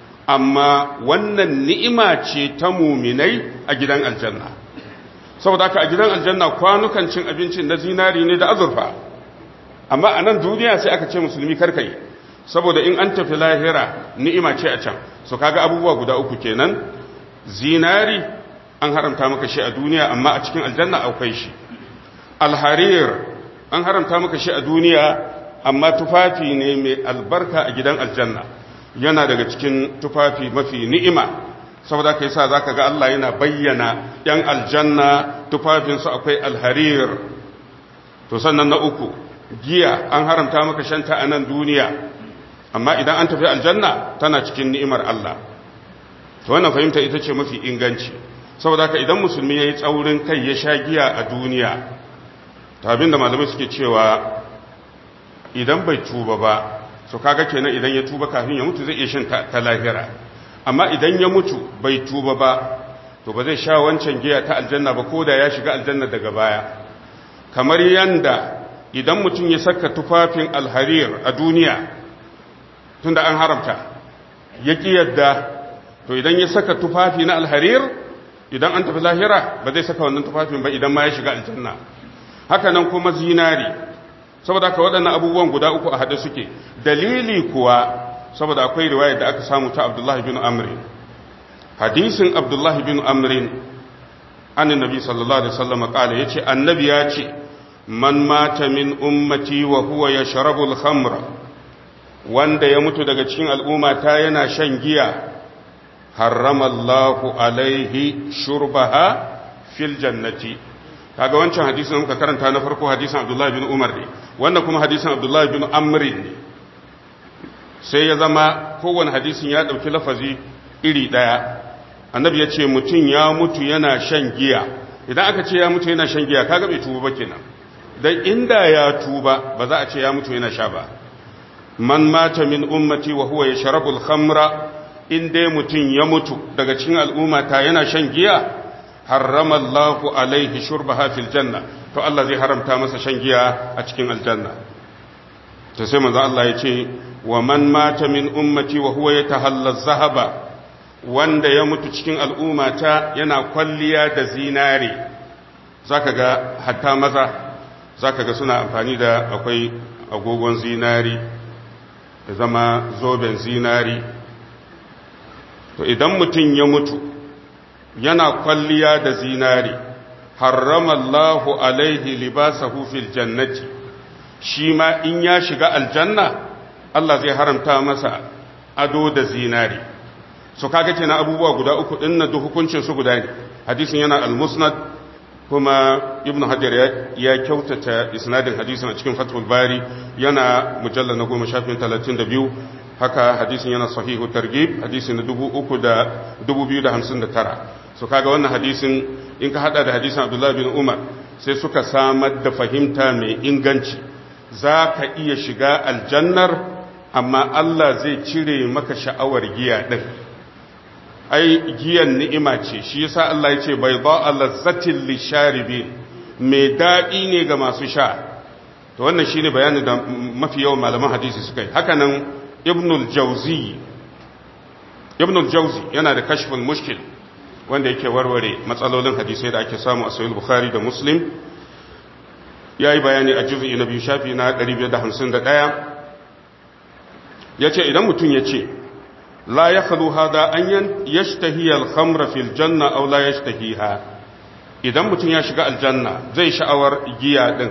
amma wannan ni'ima ce ta muminai a gidan aljanna saboda haka a gidan aljanna kwanukan cin abincin na zinari ne da azurfa amma a nan duniya sai aka ce musulmi karkai saboda in an tafi lahira ni'ima ce a can so kaga abubuwa guda uku kenan zinari an haramta maka shi a duniya amma a cikin aljanna akwai shi alharir an haramta maka shi a duniya amma tufafi ne mai albarka a gidan aljanna yana daga cikin tufafi mafi ni'ima saboda kai sa zaka ga Allah yana bayyana yan aljanna tufafinsu akwai alharir to sannan na uku giya an haramta maka shanta a nan duniya amma idan an tafi aljanna tana cikin ni'imar Allah to wannan fahimta ita ce mafi inganci saboda haka idan musulmi yayi tsaurin kai ya sha giya a duniya to abinda malamai suke cewa idan bai tuba ba so kaga kenan idan ya tuba kafin ya mutu zai iya shan ta lahira amma idan ya mutu bai tuba ba to ba zai sha wancan giya ta aljanna ba ko da ya shiga aljanna daga baya kamar yanda idan mutum ya saka tufafin alharir a duniya tunda an haramta ya ƙi yadda to idan ya saka tufafi na alharir idan an tafi lahira ba zai saka wannan tufafin ba idan ma ya shiga aljanna haka nan kuma zinari saboda haka waɗannan abubuwan guda uku a haɗe suke dalili kuwa saboda akwai riwaya da aka samu ta abdullahi bin amrin hadisin abdullahi bin amrin an nabi sallallahu alaihi wasallam kala yace annabi ya ce man mata min ummati wa huwa yashrabu al-khamra wanda ya mutu daga cikin al'umma ta yana shan giya harrama Allahu alaihi shurbaha fil jannati kaga wancan hadisin muka karanta na farko hadisin Abdullah bin Umar ne wannan kuma hadisin Abdullah bin Amr ne sai ya zama kowane hadisin ya dauki lafazi iri daya annabi ya ce mutum ya mutu yana shan giya idan aka ce ya mutu yana shan giya kaga bai tuba ba kenan dan inda ya tuba ba za a ce ya mutu yana sha ba man mata min ummati wa huwa yashrabu al-khamra in dai mutum ya mutu daga cikin al'ummata yana shan giya harrama Allahu alaihi shurbaha fil janna to Allah zai haramta masa shan giya a cikin aljanna to sai manzo Allah ya ce wa man mata min ummati wa huwa yatahalla zahaba wanda ya mutu cikin al'ummata yana kwalliya da zinare zaka ga hatta maza zaka ga suna amfani da akwai agogon zinari da zama zoben zinari to idan mutum ya mutu yana kwalliya da zinari harrama Allahu alaihi libasahu fil jannati shi ma in ya shiga aljanna Allah zai haramta masa ado da zinari so kaga kenan abubuwa guda uku din na duk hukuncin su guda ne hadisin yana al-musnad kuma ibn hajar ya kyautata isnadin hadisin a cikin fathul bari yana mujalla na goma shafin talatin da biyu haka hadisin yana sahihu targib hadisi na dubu uku da dubu biyu da hamsin da tara so kaga wannan hadisin in ka hada da hadisin abdullahi bin umar sai suka samar da fahimta mai inganci za ka iya shiga aljannar amma allah zai cire maka sha'awar giya ɗin ai giyan ni'ima ce shi yasa Allah ya ce bai ba lazzatin lisharibin mai daɗi ne ga masu sha to wannan shine bayanin da mafi yawan malaman hadisi suka yi haka nan ibnul jauzi ibnul jauzi yana da kashful mushkil wanda yake warware matsalolin hadisai da ake samu a sahih bukhari da muslim yayi bayani a juz'i na biyu shafi na 551 yace idan mutum yace la yakhlu hada an yashtahi al-khamra fil janna aw la yashtahiha idan mutum ya shiga aljanna zai sha'awar giya din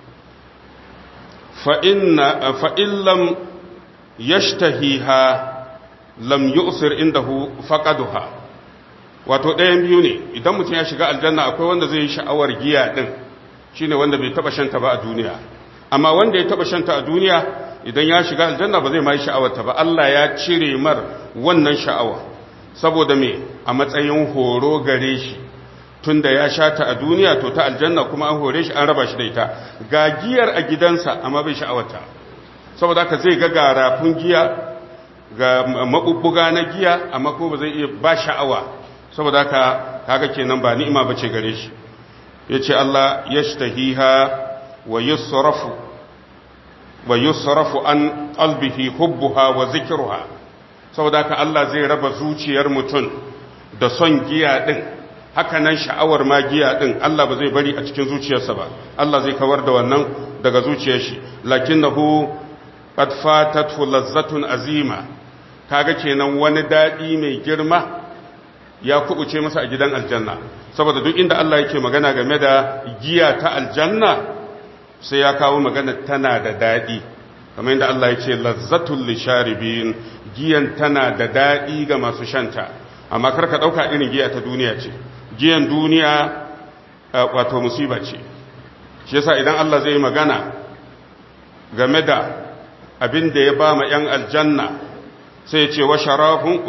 fa inna fa illam yashtahiha lam yu'sir indahu faqaduha wato ɗayan biyu ne idan mutum ya shiga aljanna akwai wanda zai yi sha'awar giya din shine wanda bai taba shanta ba a duniya amma wanda ya taba shanta a duniya idan ya shiga aljanna ba zai ma yi sha'awarta ba Allah ya cire mar wannan sha'awa saboda me a matsayin horo gare shi tunda ya shata a duniya to ta aljanna kuma an hore shi an raba shi da ita ga giyar a gidansa amma bai sha'awarta saboda haka zai ga garafun giya ga mabubbuga na giya amma ko ba zai iya ba sha'awa saboda haka kaga kenan ba ni'ima bace gare shi yace Allah yashtahiha wa yusrafu wa yusrafu an qalbihi hubbuha wa zikruha saboda haka Allah zai raba zuciyar mutum da son giya din haka nan sha'awar ma giya din Allah ba zai bari a cikin zuciyarsa ba Allah zai kawar da wannan daga zuciyar shi lakinnahu qad fatathu lazzatun azima kaga kenan wani dadi mai girma ya kubuce masa a gidan aljanna saboda duk inda Allah yake magana game da giya ta aljanna sai ya kawo magana tana da daɗi kamar yadda Allah ya ce lazzatul lisharibin giyan tana da daɗi ga masu shanta amma karka ɗauka irin giya ta duniya ce giyan duniya wato musiba ce shi yasa idan Allah zai magana game da abin da ya ba ma 'yan aljanna sai ya ce wa sharafun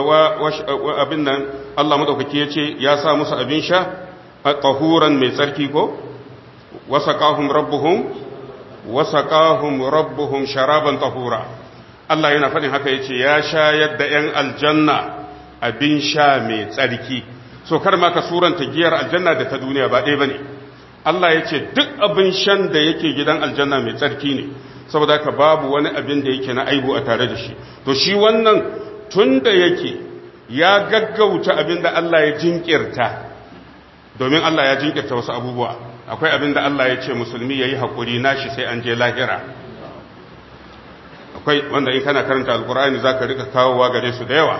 abin nan Allah maɗaukaki ya ce ya sa musu abin sha a ƙahuran mai tsarki ko wasaƙahun rabbuhum wasaƙahun rabbuhum sharaban tahura Allah yana faɗin haka ya ce ya shayar da ‘yan aljanna abin sha mai tsarki so kar ma ka suranta giyar aljanna da ta duniya ba ɗaya ba ne Allah ya ce duk abin shan da yake gidan aljanna mai tsarki ne saboda haka babu wani abin da yake na aibu a tare da shi to shi wannan tun da yake ya gaggauta abin da Allah ya jinkirta domin Allah ya jinkirta wasu abubuwa akwai abin da Allah ya ce musulmi ya yi haƙuri nashi sai an je lahira akwai wanda in kana karanta alkur'ani za ka rika kawowa gare su da yawa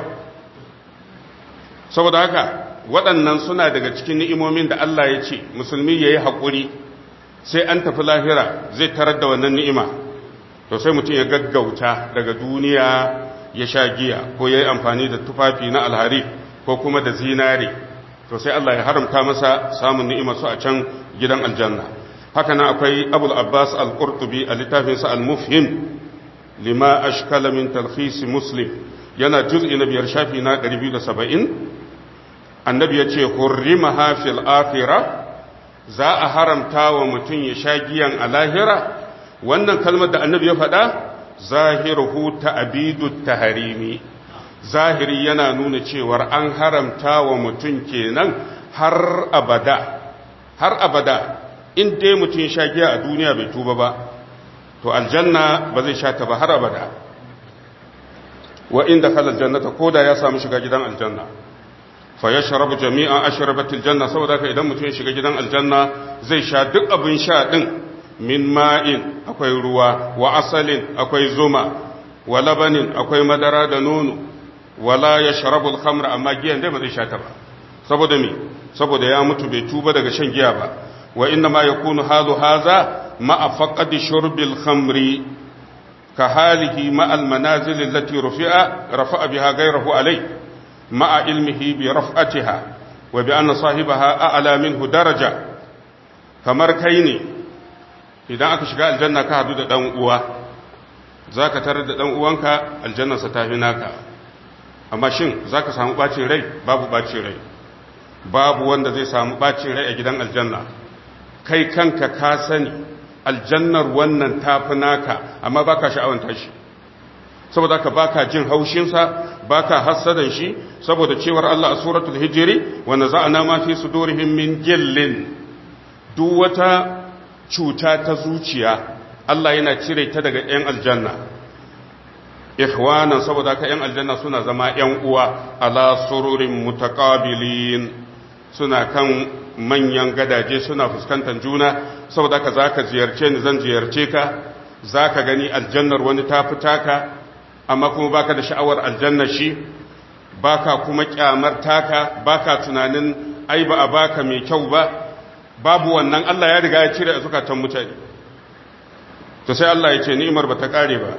saboda haka waɗannan suna daga cikin ni'imomin da Allah ya ce musulmi ya yi haƙuri sai an tafi lahira zai tarar da wannan ni'ima to sai mutum ya gaggauta daga duniya ya sha giya ko ya yi amfani da tufafi na alhari ko kuma da zinare to sai Allah ya haramta masa samun ni'ima su a can gidan aljanna haka nan akwai abul abbas al-qurtubi a littafinsa al-mufhim lima ashkala min talkhis muslim yana juz'i na biyar shafi na 270 annabi ya ce hurrimaha fil akhirah za a haramta wa mutum ya sha giyan a lahira wannan kalmar da annabi ya faɗa zahiruhu ta'bidu taharimi zahiri yana nuna cewar an haramta wa mutum kenan har abada har abada in dai mutum sha giya a duniya bai tuba ba to aljanna ba zai sha ta ba har abada wa inda khala aljannata koda ya samu shiga gidan aljanna fa yashrabu jami'a ashrabatil janna saboda haka idan mutum ya shiga gidan aljanna zai sha duk abin sha din min ma'in akwai ruwa wa asalin akwai zuma wa labanin akwai madara da nono wala ya sharabul khamra amma giyan dai ba zai sha ta ba saboda me saboda ya mutu bai tuba daga shan giya ba wa inna ma yakunu halu haza ma'a faqadi shurbil khamri ka halihi ma'a al manazil allati rufi'a rafa'a biha ghayrahu alai ma'a ilmihi bi raf'atiha wa bi anna sahibaha a'la minhu daraja kamar kai ne idan aka shiga aljanna ka hadu da dan uwa zaka tarar da dan uwanka aljannarsa ta fi naka amma shin za ka samu ɓacin rai babu ɓacin rai babu wanda zai samu ɓacin rai a gidan aljanna kai kanka ka sani aljannar wannan tafi naka amma baka sha'awanta shi saboda ka baka jin haushinsa baka hassadan shi saboda cewar Allah a suratul hijri wa naza'na ma fi sudurihim min gillin duk wata cuta ta zuciya Allah yana cire ta daga 'yan aljanna ikhwanan saboda ka yan aljanna suna zama yan uwa ala sururin mutaqabilin suna kan manyan gadaje suna fuskantar juna saboda ka zaka ziyarce ni zan ziyarce ka zaka gani aljannar wani ta fitaka amma kuma baka da sha'awar aljannar shi baka kuma kyamar taka baka tunanin ai ba a baka mai kyau ba babu wannan Allah ya riga ya cire a zukatan mutane to sai Allah ya ce ni'imar ba ta kare ba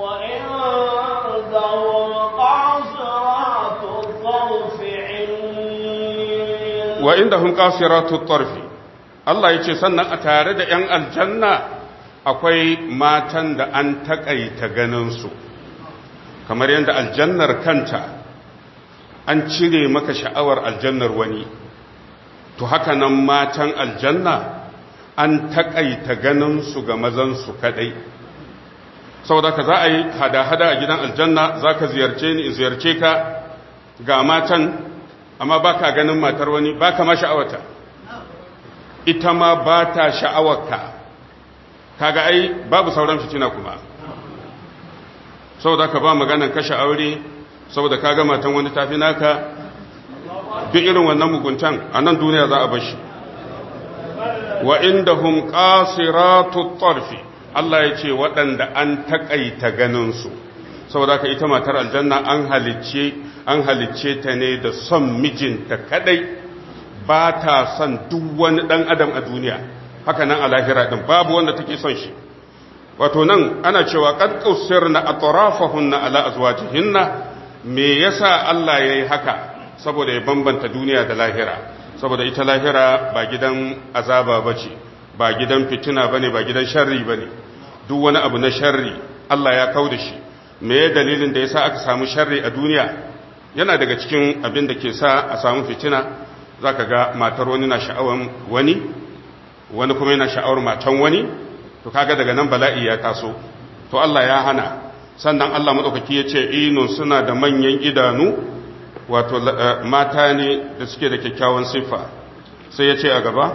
wa inda hun qasiratu tarfi Allah ya ce sannan a tare da ‘yan aljanna akwai matan da an taƙaita ganinsu kamar yadda aljannar kanta an cire maka sha'awar aljannar wani to haka nan matan aljanna an taƙaita ganinsu ga mazansu kaɗai saboda ka za a yi hada-hada a gidan aljanna za ka ziyarce ni in ziyarce ka ga matan amma ba ka ganin matar wani ba ka ma sha'awata ita ma ba ta sha'awarka kaga ai babu sauran fitina kuma saboda ka ba maganan kashe aure saboda kaga matan wani tafi naka duk irin wannan muguntan a nan duniya za a bashi wa indahum qasiratu tarfi Allah ya ce waɗanda an taƙaita ganinsu saboda ka ita matar aljanna an halicce an halicce ta ne da son mijinta kadai ba ta son duk wani ɗan adam a duniya haka nan a lahira ɗin babu wanda take son shi wato nan ana cewa qad qusirna atrafahunna ala azwajihinna me yasa Allah yayi haka saboda ya bambanta duniya da lahira saboda ita lahira ba gidan azaba bace ba gidan fitina bane ba gidan sharri bane duk wani abu na sharri Allah ya kauda shi me dalilin da yasa aka samu sharri a duniya yana daga cikin abin da ke sa a samu fitina zaka ga matar wani na sha'awan wani wani kuma yana sha'awar matan wani to kaga daga nan bala'i ya taso to Allah ya hana sannan Allah madaukaki ya ce inun suna da manyan idanu wato mata ne da suke da kyakkyawan siffa sai ya ce a gaba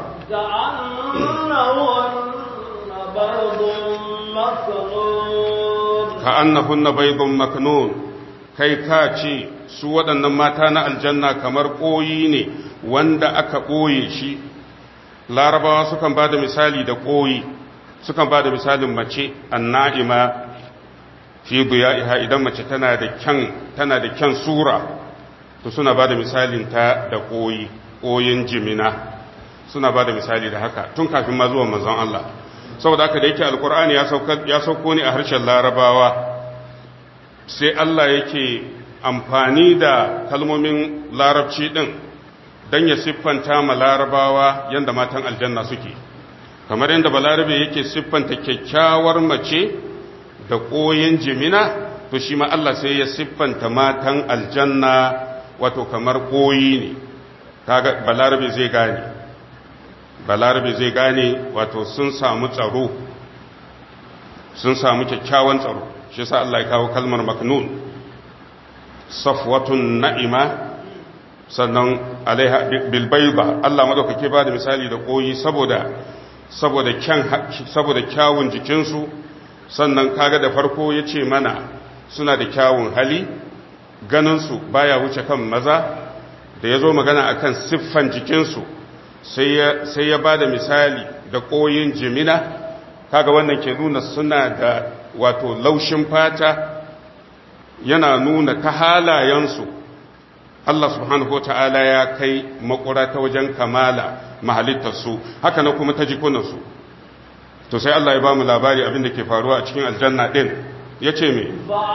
ka annahunna baydun maknun kai ka ce su waɗannan mata na aljanna kamar ƙoyi ne wanda aka ɓoye shi larabawa sukan ba da misali da ƙoyi sukan ba da misalin mace anna'ima fi iha idan mace tana da kyan tana da kyan sura to suna ba da misalin ta da ƙoyi ƙoyin jimina suna ba da misali da haka tun kafin ma zuwa manzon Allah saboda haka da yake alkur'ani ya sauko ne a harshen larabawa sai Allah yake amfani da kalmomin larabci din don ya siffanta ma larabawa yadda matan aljanna suke kamar yadda balarabe yake siffanta kyakkyawar mace da ƙoyin jimina to shi ma Allah sai ya siffanta matan aljanna wato kamar ƙoyi ne kaga balarabe zai gane balarabe zai gane wato sun samu tsaro sun samu kyakkyawan tsaro shi sa Allah ya kawo kalmar maknun safwatun na'ima sannan alaiha bilbaiba Allah madaukake ba da misali da koyi saboda saboda kyan saboda kyawun jikinsu sannan kaga da farko yace mana suna da kyawun hali ganinsu baya wuce kan maza da yazo magana akan siffan jikinsu sai ya sai ya bada misali da koyin jimina kaga wannan ke nuna suna da wato laushin fata yana nuna ta halayensu Allah subhanahu ta'ala ya kai makura ta wajen kamala mahalittarsu haka na kuma ta jikunansu to sai Allah ya ba mu labari abin da ke faruwa a cikin aljanna ɗin ya ce me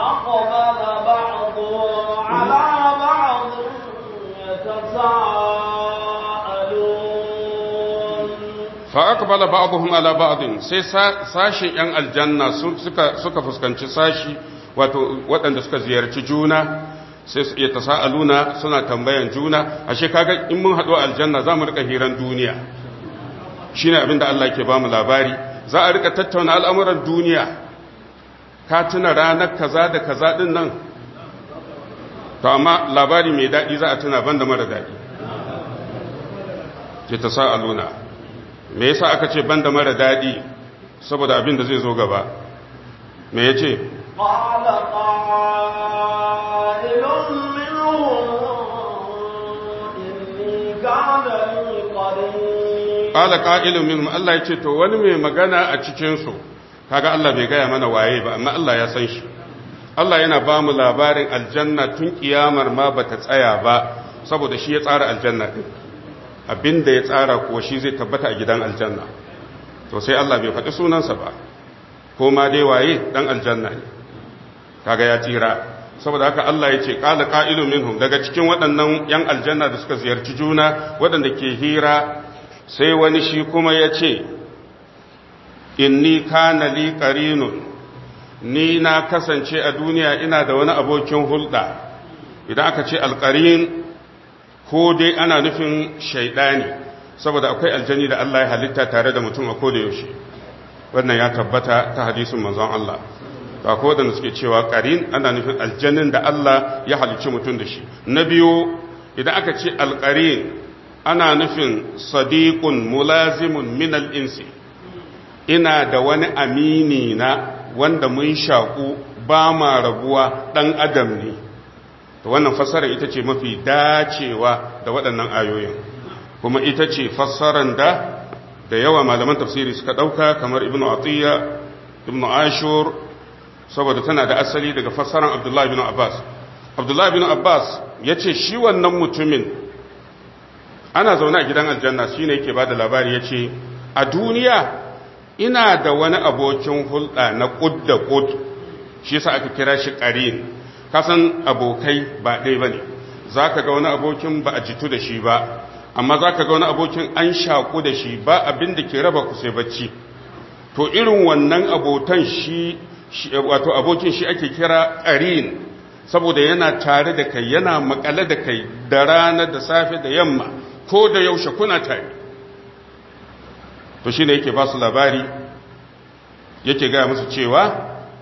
fa'aqbala ba'dhum ala ba'din sai sashin yan aljanna suka fuskanci sashi wato waɗanda suka ziyarci juna sai su iya tasa'aluna suna tambayan juna ashe kaga in mun haɗu aljanna za mu rika hiran duniya shine abinda Allah ke bamu labari za a rika tattauna al'amuran duniya ka tuna ranar kaza da kaza din nan to amma labari mai daɗi za a tuna banda mara daɗi ke tasa'aluna me yasa aka ce banda mara daɗi saboda abin da zai zo gaba me ya ce قال قائل منهم إني كان لي قريب قال قائل منهم Allah ya ce to wani mai magana a cikin su kaga Allah bai gaya mana waye ba amma Allah ya san shi Allah yana ba mu labarin aljanna tun kiyamar ma bata tsaya ba saboda shi ya tsara aljanna din abinda ya tsara kuwa shi zai tabbata a gidan aljanna to sai Allah bai faɗi sunansa ba ko ma dai waye dan aljanna ne kaga ya tsira saboda haka Allah ya ce qala qa'ilun minhum daga cikin waɗannan yan aljanna da suka ziyarci juna waɗanda ke hira sai wani shi kuma ya ce inni kana li qarinun ni na kasance a duniya ina da wani abokin hulɗa idan aka ce alqarin ko dai ana nufin shaidani saboda akwai aljani da Allah ya halitta tare da mutum a koda yaushe wannan ya tabbata ta hadisin manzon Allah ba ko da suke cewa qarin ana nufin aljannin da Allah ya halicci mutum da shi na biyu idan aka ce alqarin ana nufin sadiqun mulazimun min al-insi ina da wani amini na wanda mun shaku ba ma rabuwa dan adam ne to wannan fassara ita ce mafi dacewa da waɗannan ayoyin kuma ita ce fassaran da da yawa malaman tafsiri suka ɗauka kamar ibnu atiyya ibnu ashur saboda tana da asali daga fassaran abdullahi ibn abbas abdullahi ibn abbas ya ce shi wannan mutumin ana zaune a gidan aljanna shi ne yake ba da labari ya ce a duniya ina da wani abokin hulɗa na ƙud da ƙud shi yasa aka kira shi ƙarin kasan abokai ba ɗaya ba ne za ka ga wani abokin ba a jitu da shi ba amma za ka ga wani abokin an shaƙu da shi ba abin da ke raba ku sai bacci to irin wannan abotan shi wato abokin shi ake kira ƙarin saboda yana tare da kai yana makale da kai da rana da safe da yamma ko da yaushe kuna tare to shi ne yake ba su labari yake gaya musu cewa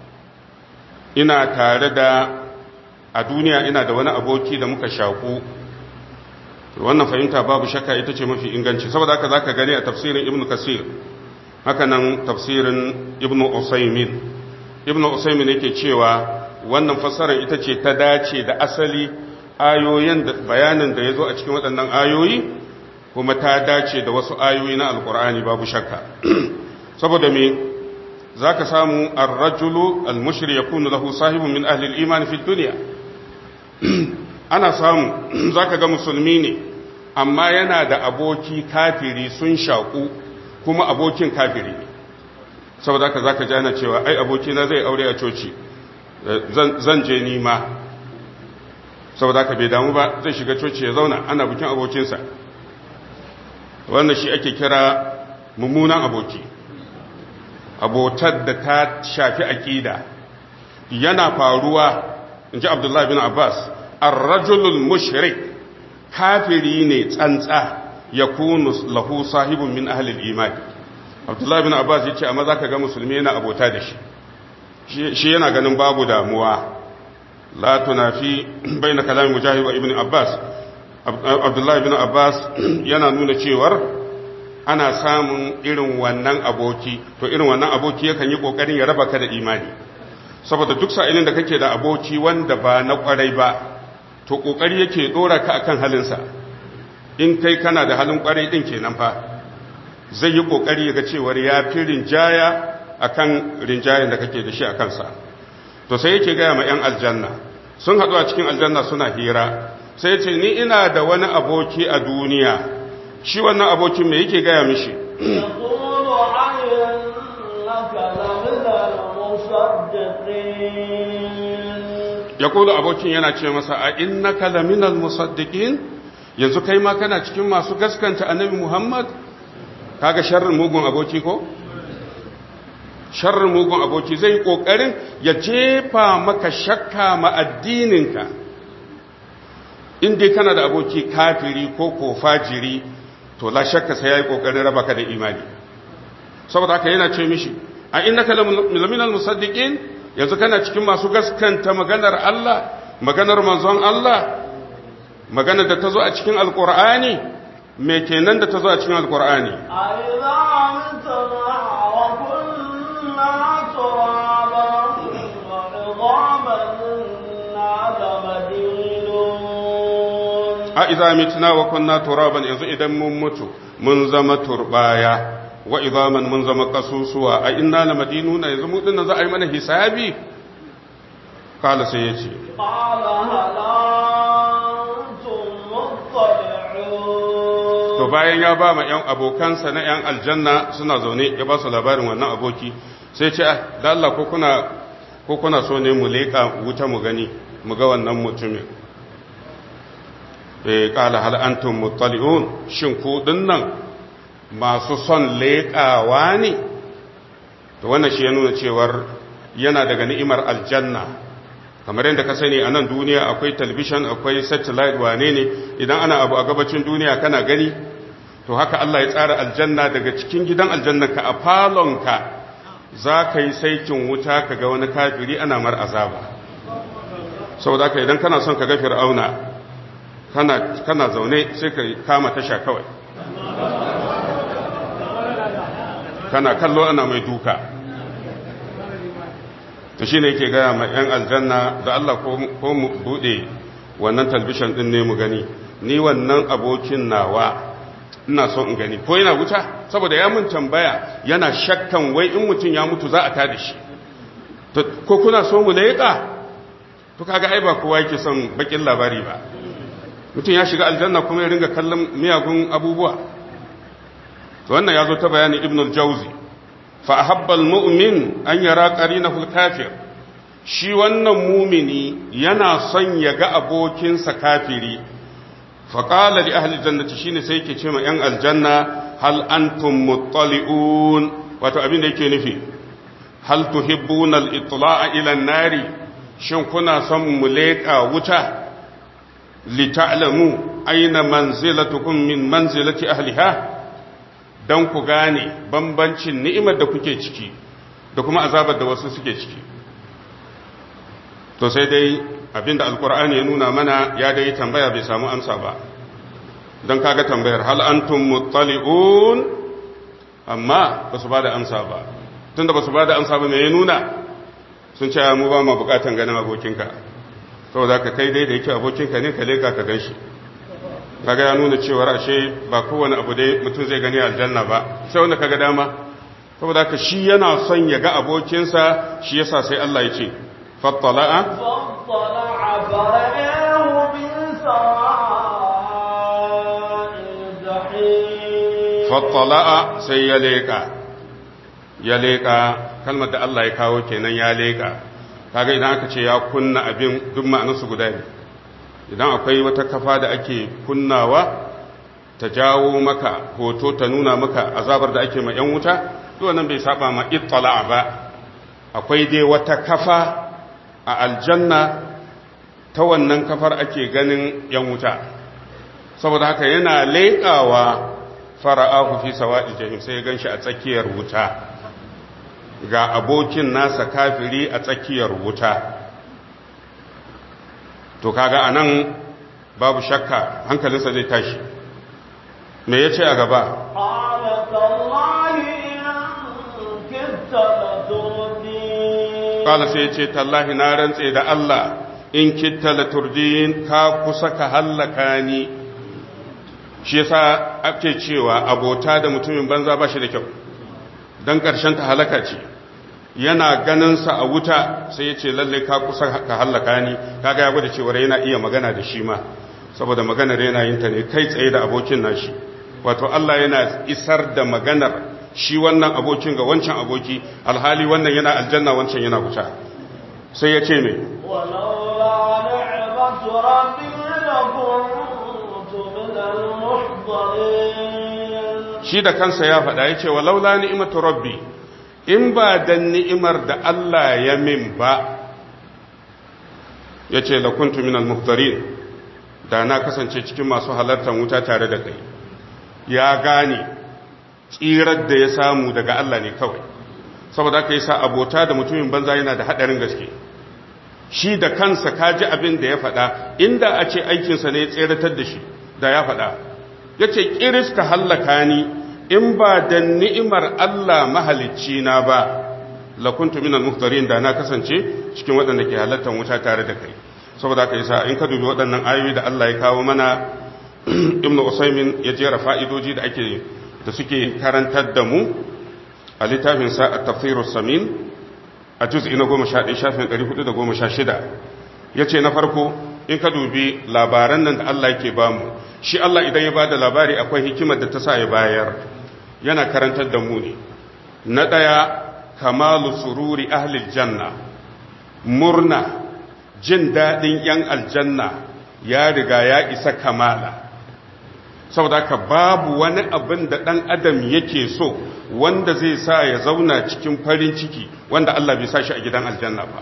ina tare da a duniya ina da wani aboki da muka shaku wannan fahimta babu shakka ita ce mafi inganci saboda haka zaka gani a tafsirin ibnu kasir haka nan tafsirin ibnu usaymin ibnu usaymin yake cewa wannan fassarar ita ce ta dace da asali ayoyin da bayanin da yazo a cikin waɗannan ayoyi kuma ta dace da wasu ayoyi na alqur'ani babu shakka saboda me zaka samu ar-rajulu al-mushri yakunu lahu sahibun min ahli al-iman fi dunya ana samu zaka ga musulmi ne amma yana da aboki kafiri sun shaku kuma abokin kafiri ne saboda haka zaka jana cewa ai abokina zai aure a coci zan je nima saboda haka bai damu ba zai shiga coci ya zauna ana bikin abokinsa wannan shi ake kira mummunan aboki abotar da ta shafi aƙida yana faruwa in ji abdullahi bin abbas arrajulul mushrik kafiri ne tsantsa ya kunu lahu sahibun min ahlil iman abdullahi bin abbas ya ce amma za ka ga musulmi yana abota da shi shi yana ganin babu damuwa la tunafi bayna kalamin mujahid wa ibn abbas abdullahi bin abbas yana nuna cewar ana samun irin wannan aboki to irin wannan aboki yakan yi kokarin ya raba ka da imani saboda duk sa'ilin da kake da aboki wanda ba na kwarai ba to kokari yake dora ka akan halinsa in kai kana da halin kwarai din kenan fa zai yi kokari ya ga cewar ya fi rinjaya akan rinjayen da kake da shi a kansa to sai yake gaya ma 'yan aljanna sun haɗu a cikin aljanna suna hira sai ce ni ina da wani aboki a duniya shi wannan abokin mai yake gaya mishi ya kula abokin yana ce masa a inna kalaminal musaddiqin yanzu kai ma kana cikin masu gaskanta annabi muhammad kaga sharrin mugun aboki ko sharrin mugun aboki zai kokarin ya jefa maka shakka ma addininka in dai kana da aboki kafiri ko ko fajiri to la shakka sai yayi kokarin raba ka da imani saboda haka yana ce mishi a innaka laminal musaddiqin yanzu kana cikin masu gaskanta maganar Allah maganar manzon Allah maganar da ta zo a cikin alqur'ani me kenan da ta zo a cikin alqur'ani a iza mitna wa kunna turaban yanzu idan mun mutu mun zama turbaya wa idaman mun zama kasusuwa a inna la madinuna yanzu mu dinnan za a yi mana hisabi kala sai ya ce to to bayan ya ba ma ‘yan abokansa na ‘yan aljanna suna zaune ya ba su labarin wannan aboki sai ce da Allah ko kuna so ne mu leƙa wuta mu gani mu ga wannan mutumin e ƙala hal'antun mutali'un shin kuɗin nan masu son leƙawa ne to wannan shi ya nuna cewar yana daga ni'imar aljanna kamar yadda ka sani a nan duniya akwai talbishan akwai satellite wane ne idan ana abu a gabacin duniya kana gani to haka Allah ya tsara aljanna daga cikin gidan aljanna ka a falonka za ka yi saikin wuta ka ga wani kafiri ana mar azaba saboda haka idan kana son ka ga fir'auna kana kana zaune sai ka kama tasha kawai kana kallo ana mai duka to shi ne yake gaya ma 'yan aljanna da Allah ko mu buɗe wannan talbishan ɗin ne mu gani ni wannan abokin nawa ina so in gani ko yana wuta saboda ya mun tambaya yana shakkan wai in mutum ya mutu za a tada shi ko kuna so mu leƙa to kaga ai ba kowa yake son bakin labari ba mutum ya shiga aljanna kuma ya ringa kallon miyagun abubuwa to wannan ya zo ta bayanin ibn al-jawzi fa ahabba al-mu'min an yara qarinahu al-kafir shi wannan mumini yana son ya ga abokinsa kafiri fa qala li ahli jannati shine sai yake ce ma yan aljanna hal antum muttali'un wato abin da yake nufi hal tuhibbuna al-itla'a ila an-nari shin kuna son mu leƙa wuta li ta'lamu aina manzilatukum min manzilati ahliha don ku gane bambancin ni'imar da kuke ciki da kuma azabar da wasu suke ciki to sai dai abinda alkur'ani ya nuna mana ya dai tambaya bai samu amsa ba don kaga tambayar hal antum muttali'un amma ba su ba da amsa ba tunda ba su ba da amsa ba me ya nuna sun ce mu ba mu bukatan ganin abokinka saboda ka kai dai da yake abokinka ne ka leka ka gan shi kaga ya nuna cewar ashe ba kowane abu dai mutum zai gani aljanna ba sai wanda kaga dama saboda ka shi yana son ya ga abokinsa shi yasa sai Allah ya ce fattala'a فاطلع فرآه بالسواء الجحيم fattala'a sai ya leka ya leka kalmar da Allah ya kawo kenan ya leka kaga idan aka ce ya kunna abin duk ma'anarsu guda ne idan akwai wata kafa da ake kunnawa ta jawo maka hoto ta nuna maka azabar da ake ma 'yan wuta duk nan bai saba ma ittala ba akwai dai wata kafa a aljanna ta wannan kafar ake ganin 'yan wuta saboda haka yana leƙawa fara'ahu fi sawa'il jahim sai ya ganshi a tsakiyar wuta ga abokin nasa kafiri a tsakiyar wuta to kaga anan babu shakka hankalinsa zai tashi me yace a gaba قال تالله إن كدت لتردين kala sai yace tallahi na rantse da Allah in kitta la turdin ka kusa ka hallaka ni shi yasa ake cewa abota da mutumin banza ba shi da kyau dan karshen ta halaka ce yana ganinsa a wuta sai ya ce lalle ka kusa ka hallaka ni kaga ya gwada cewa yana iya magana da shi ma saboda maganar yana yin ta ne kai tsaye da abokin nashi wato Allah yana isar da maganar shi wannan abokin ga wancan aboki alhali wannan yana aljanna wancan yana wuta sai ya ce me ولولا نعمة ربي لكنت من المحضرين shi da kansa ya faɗa ya ce walaula ni'imatu rabbi in ba dan ni'imar da Allah ya min ba ya ce lakuntu minal muhtarin da na kasance cikin masu halartar wuta tare da kai ya gane tsirar da ya samu daga Allah ne kawai saboda aka yi sa abota da mutumin banza yana da haɗarin gaske shi da kansa kaji abin da ya faɗa inda a ce aikinsa ne ya tseratar da shi da ya faɗa ya ce ƙiris ka hallaka ni in ba da ni'imar Allah mahalicci na ba lakuntu minal muhtarin da na kasance cikin waɗanda ke halartar wuta tare da kai saboda haka yasa in ka dubi waɗannan ayoyi da Allah ya kawo mana ibnu usaymin ya jera fa'idoji da ake da suke karantar da mu a littafin sa at-tafsir samin a juz'i na 11 shafin 416 yace na farko in ka dubi labaran nan da Allah yake bamu shi Allah idan ya bada labari akwai hikimar da ta sa ya bayar yana karantar da mu ne na ɗaya kamalu sururi ahlil janna murna jin daɗin ‘yan aljanna ya riga ya isa kamala saboda ka babu wani abin da ɗan adam yake so wanda zai sa ya zauna cikin farin ciki wanda Allah bai sa shi a gidan aljanna ba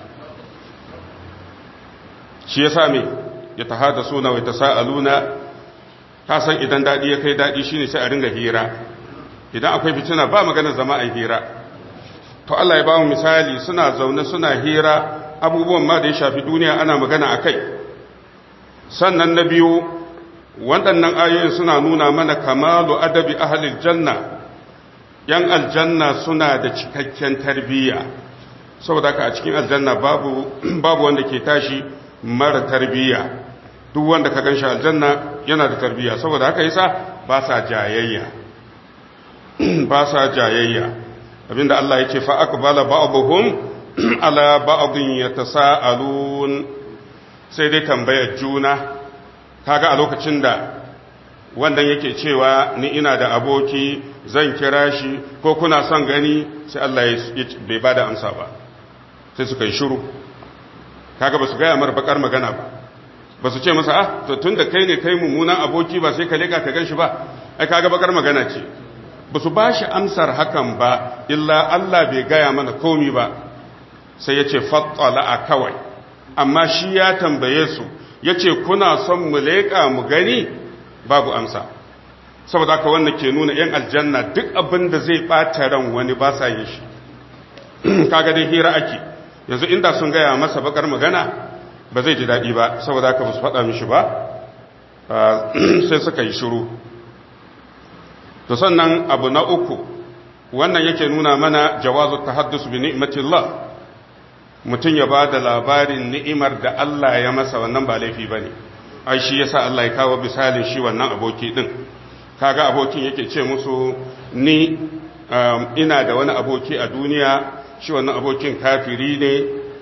shi ya same ya ta hada suna wai ta sa'aluna ka san idan daɗi ya kai daɗi shi ne sai a ringa hira idan akwai fitina ba magana zama a hira to Allah ya ba mu misali suna zaune suna hira abubuwan ma da ya shafi duniya ana magana a kai sannan na biyu waɗannan ayoyin suna nuna mana kamalu adabi ahalil janna ‘yan aljanna suna da cikakken tarbiyya saboda ka a cikin aljanna babu, babu wanda ke tashi mara tarbiyya duk wanda ka gan shi aljanna yana da tarbiyya saboda haka yasa ba sa jayayya ba sa jayayya abinda Allah ya ce fa aqbala ba'dhum ala ba'dhin yatasaalun sai dai tambayar juna kaga a lokacin da wannan yake cewa ni ina da aboki zan kira shi ko kuna son gani sai Allah ya bai bada amsa ba sai suka yi shiru kaga ba su gaya mar bakar magana ba ba su ce masa ah to tunda kai ne kai mummunan aboki ba sai ka leka ka gan shi ba ai kaga bakar magana ce ba su ba shi amsar hakan ba illa Allah bai gaya mana komi ba sai ya ce fattala a kawai amma shi ya tambaye su ya ce kuna son mu leƙa mu gani babu amsa saboda haka wannan ke nuna ‘yan aljanna duk abin da zai ɓata ran wani ba sa yin shi kaga dai hira ake yanzu inda sun gaya masa bakar magana ba zai ji daɗi ba saboda haka ba su faɗa mishi ba sai suka yi shiru to sannan abu na uku wannan yake nuna mana jawazu tahaddus bi ni'matillah mutum ya ba da labarin ni'imar da Allah ya masa wannan ba laifi bane ai shi yasa Allah ya kawo misalin shi wannan aboki din kaga abokin yake ce musu ni ina da wani aboki a duniya shi wannan abokin kafiri ne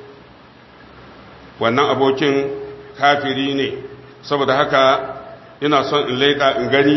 wannan abokin kafiri ne saboda haka ina son in leƙa in gani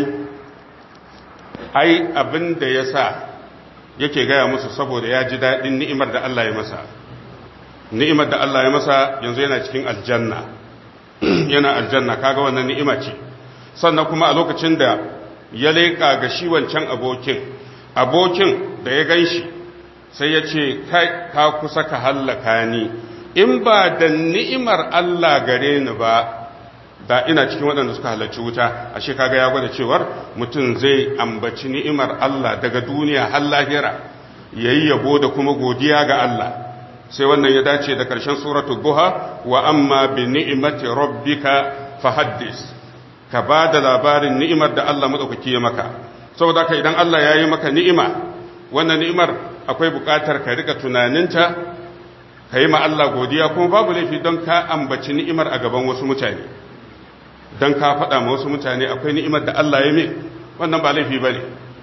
ai abin da ya sa yake gaya musu saboda ya ji daɗin ni'imar da Allah ya masa ni'imar da Allah ya masa yanzu yana cikin aljanna yana aljanna kaga wannan ni'ima ce sannan kuma a lokacin da ya leƙa ga shi wancan abokin abokin da ya gan shi sai ya ce kai ka kusa ka hallaka ni in ba da ni'imar Allah gare ni ba da ina cikin waɗanda suka halarci wuta ashe kaga ya gwada cewar mutum zai ambaci ni'imar Allah daga duniya har lahira yayi yabo da kuma godiya ga Allah sai wannan ya dace da ƙarshen suratu duha wa amma bi ni'imati rabbika fahaddis ka ba da labarin ni'imar da Allah madaukaki ya maka saboda haka idan Allah ya yi maka ni'ima wannan ni'imar akwai buƙatar ka rika tunaninta ka yi ma Allah godiya kuma babu laifi don ka ambaci ni'imar a gaban wasu mutane don ka faɗa ma wasu mutane akwai ni'imar da Allah ya min wannan ba laifi ba ne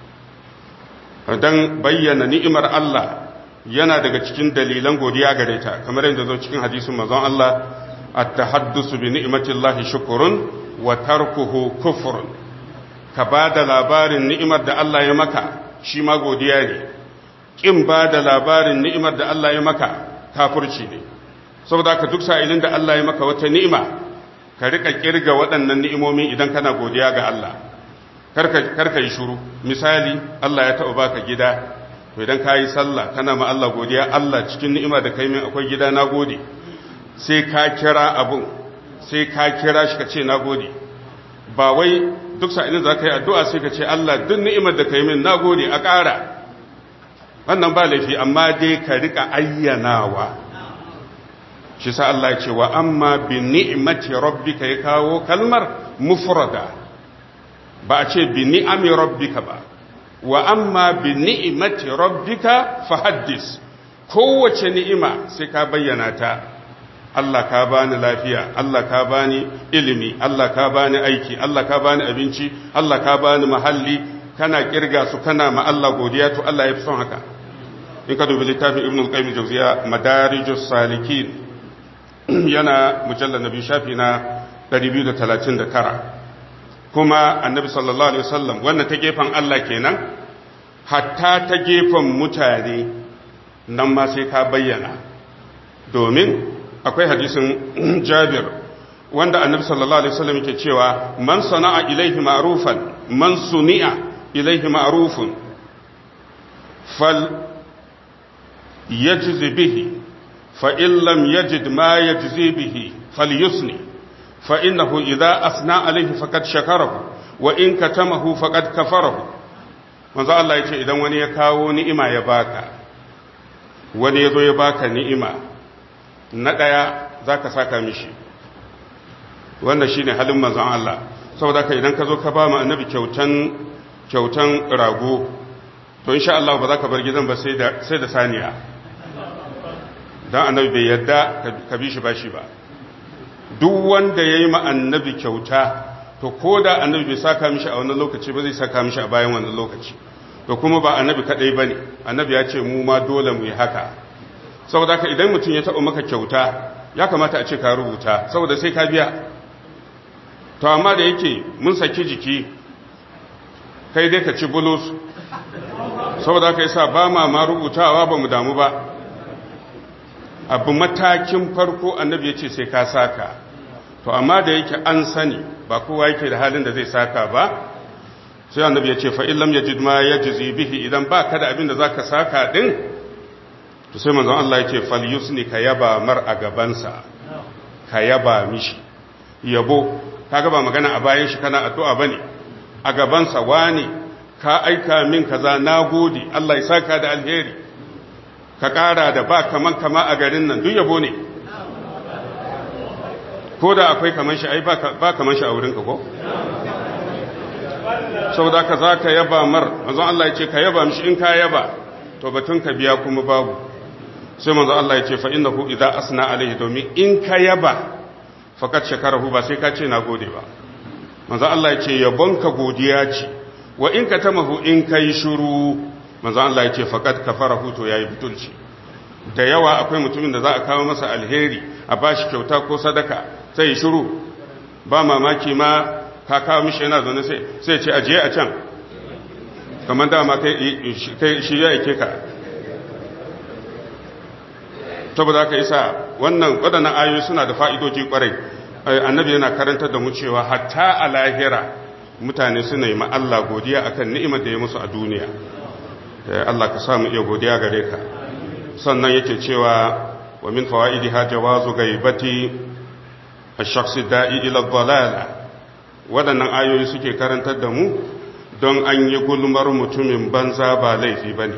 don bayyana ni'imar Allah yana daga cikin dalilan godiya gare ta kamar yadda zo cikin hadisin mazan Allah at-tahaddusu bi ni'matillahi shukrun wa tarkuhu kufrun ka ba da labarin ni'imar da Allah ya maka shi ma godiya ne kin ba da labarin ni'imar da Allah ya maka kafirci ne saboda ka duk sa'ilin da Allah ya maka wata ni'ima ka rika kirga waɗannan ni'imomi idan kana godiya ga Allah karka yi shuru misali Allah ya taɓa baka gida to idan ka yi sallah kana ma Allah godiya Allah cikin ni'ima da kai min akwai gida na gode sai ka kira abun sai ka kira shi ka ce na gode ba wai duk sa'ilin za ka yi addu'a sai ka ce Allah duk ni'imar da kai min na gode a ƙara wannan ba laifi amma dai ka rika ayyanawa shi sa Allah ya ce wa amma bi ni'mati rabbika ya kawo kalmar mufrada ba a ce bi ni'ami rabbika ba wa amma bi ni'mati rabbika fahaddis kowace ni'ima sai ka bayyana ta Allah ka bani lafiya Allah ka bani ilimi Allah ka bani aiki Allah ka bani abinci Allah ka bani mahalli kana kirga su kana ma Allah godiya to Allah ya fi son haka in ka dubi littafin ibn al-qayyim jawziya madarijus salikin yana mujallal nabi shafi na 239 kuma annabi sallallahu alaihi wasallam wannan ta gefen Allah kenan hatta ta gefen mutane nan ma sai ka bayyana domin akwai hadisin Jabir wanda annabi sallallahu alaihi wasallam yake cewa man sana'a ilaihi ma'rufan man suni'a ilaihi ma'rufun fal yajzi bihi fa in lam yajid ma yajzi bihi falyusni fa innahu idza asna alaihi faqad shakarahu wa in katamahu faqad kafarahu manzo Allah yace idan wani ya kawo ni'ima ya baka wani yazo ya baka ni'ima na daya zaka saka mishi wannan shine halin manzon Allah saboda ka idan ka zo ka ba mu annabi kyautan kyautan rago to insha Allah ba za ka bar gidan ba sai da sai da saniya dan annabi bai yadda ka bi shi bashi ba duk wanda yayi ma annabi kyauta to koda annabi bai saka mishi a wannan lokaci ba zai saka mishi a bayan wannan lokaci to kuma ba annabi kadai bane annabi ya ce mu ma dole mu yi haka saboda ka idan mutum ya taɓa maka kyauta ya kamata a ce ka rubuta saboda sai ka biya to amma da yake mun saki jiki kai dai ka ci bulus saboda haka yasa ba ma ma rubutawa ba mu damu ba abu matakin farko annabi ya ce sai ka saka to amma da yake an sani ba kowa yake da halin da zai saka ba sai annabi ya ce fa illam yajid ma yajzi bihi idan ba ka da abin da zaka saka din to sai manzon Allah ya ce falyusni ka yaba mar a gabansa ka yaba mishi yabo kaga ba magana a bayan shi kana addu'a bane a gabansa wani ka aika min kaza nagode Allah ya saka da alheri ka ƙara da ba kaman kama a garin nan duk yabo ne ko da akwai kaman shi ai ba kaman shi a wurinka ko saboda ka za ka yaba mar manzon Allah ya ce ka yaba mishi in ka yaba to batun ka biya kuma babu sai manzon Allah ya ce fa innahu idza asna alaihi domin in ka yaba fakat shakarahu ba sai ka ce na gode ba manzo Allah ya ce yabonka godiya ce wa in ka tamahu in kai shiru manzo Allah ya ce fakat kafarahu to yayi butulci da yawa akwai mutumin da za a kawo masa alheri a bashi kyauta ko sadaka sai ya shiru ba mamaki ma ka kawo mishi yana zaune sai sai ce ajiye a can kamar dama kai shi ya yake ka saboda haka isa wannan waɗannan ayoyi suna da fa'idoji ƙwarai annabi yana karantar da mu cewa hatta a lahira mutane suna yi Allah godiya akan ni'imar da ya musu a duniya Allah ka samu iya godiya gare ka sannan yake cewa wa min fawaidi ha jawazu gaibati ash-shakhsi da'i ila dhalala waɗannan ayoyi suke karantar da mu don an yi gulmar mutumin banza ba laifi bane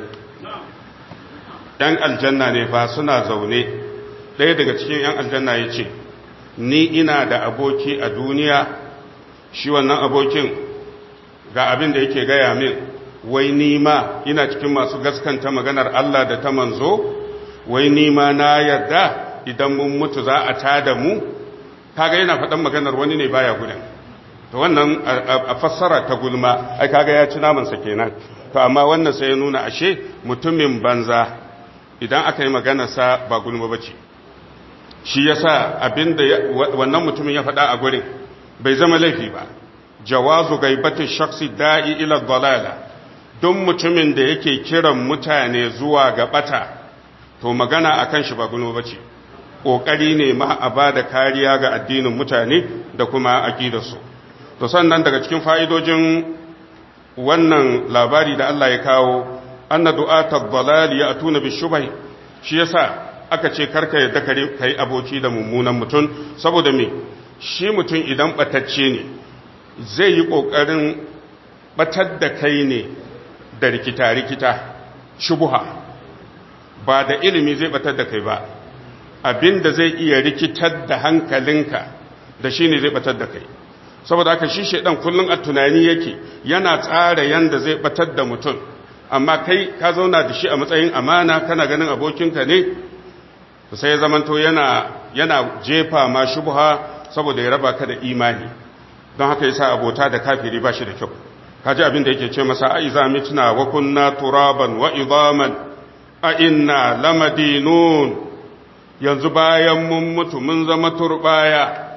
‘yan aljanna ne ba suna zaune ɗaya daga cikin ‘yan aljanna ya ce ni ina da aboki a duniya shi wannan abokin ga abin da yake gaya min wai nima ina cikin masu gaskanta maganar Allah da ta manzo wai nima na yarda idan mun mutu za a tada mu kaga yana faɗan maganar wani ne baya gudun to wannan a fassara ta gulma ai kaga ya ci namansa kenan to amma wannan sai ya nuna ashe mutumin banza idan aka yi maganarsa ba gulma ba ce shi ya sa abinda wannan mutumin ya faɗa a gurin bai zama laifi ba jawazu gaibatin shaksi da'i ila dalala don mutumin da yake kiran mutane zuwa ga bata to magana akan shi ba gulma ba ce ƙoƙari ne ma a ba da kariya ga addinin mutane da kuma aƙidarsu to sannan daga cikin fa'idojin wannan labari da Allah ya kawo anna du'atar dalali ya atuna bi shubai shi yasa aka ce karka yadda kai aboki da mummunan mutum saboda me shi mutum idan batacce ne zai yi kokarin batar da kai ne da rikita rikita shubuha ba da ilimi zai batar da kai ba abinda zai iya rikitar da hankalinka da shi ne zai batar da kai saboda haka shi shedan kullun a tunani yake yana tsara yanda zai batar da mutum amma kai ka zauna da shi a matsayin amana kana ganin abokinka ne sai ya zamanto yana yana jefa ma shubha saboda ya raba ka da imani don haka yasa abota da kafiri ba shi da kyau kaji abin da yake ce masa a iza mitna wa kunna turaban wa idaman a inna lamadinun yanzu bayan mun mutu mun zama turbaya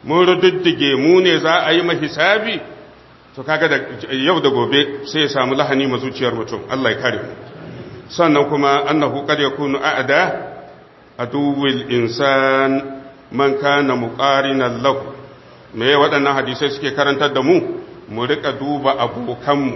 mun rududdige mu ne za a yi mahisabi to kaga da yau da gobe sai ya samu lahani ma zuciyar mutum Allah ya kare mu sannan kuma annahu qad yakunu a'da aduwil insan man kana muqarinan lahu me waɗannan hadisai suke karantar da mu mu rika duba abokanmu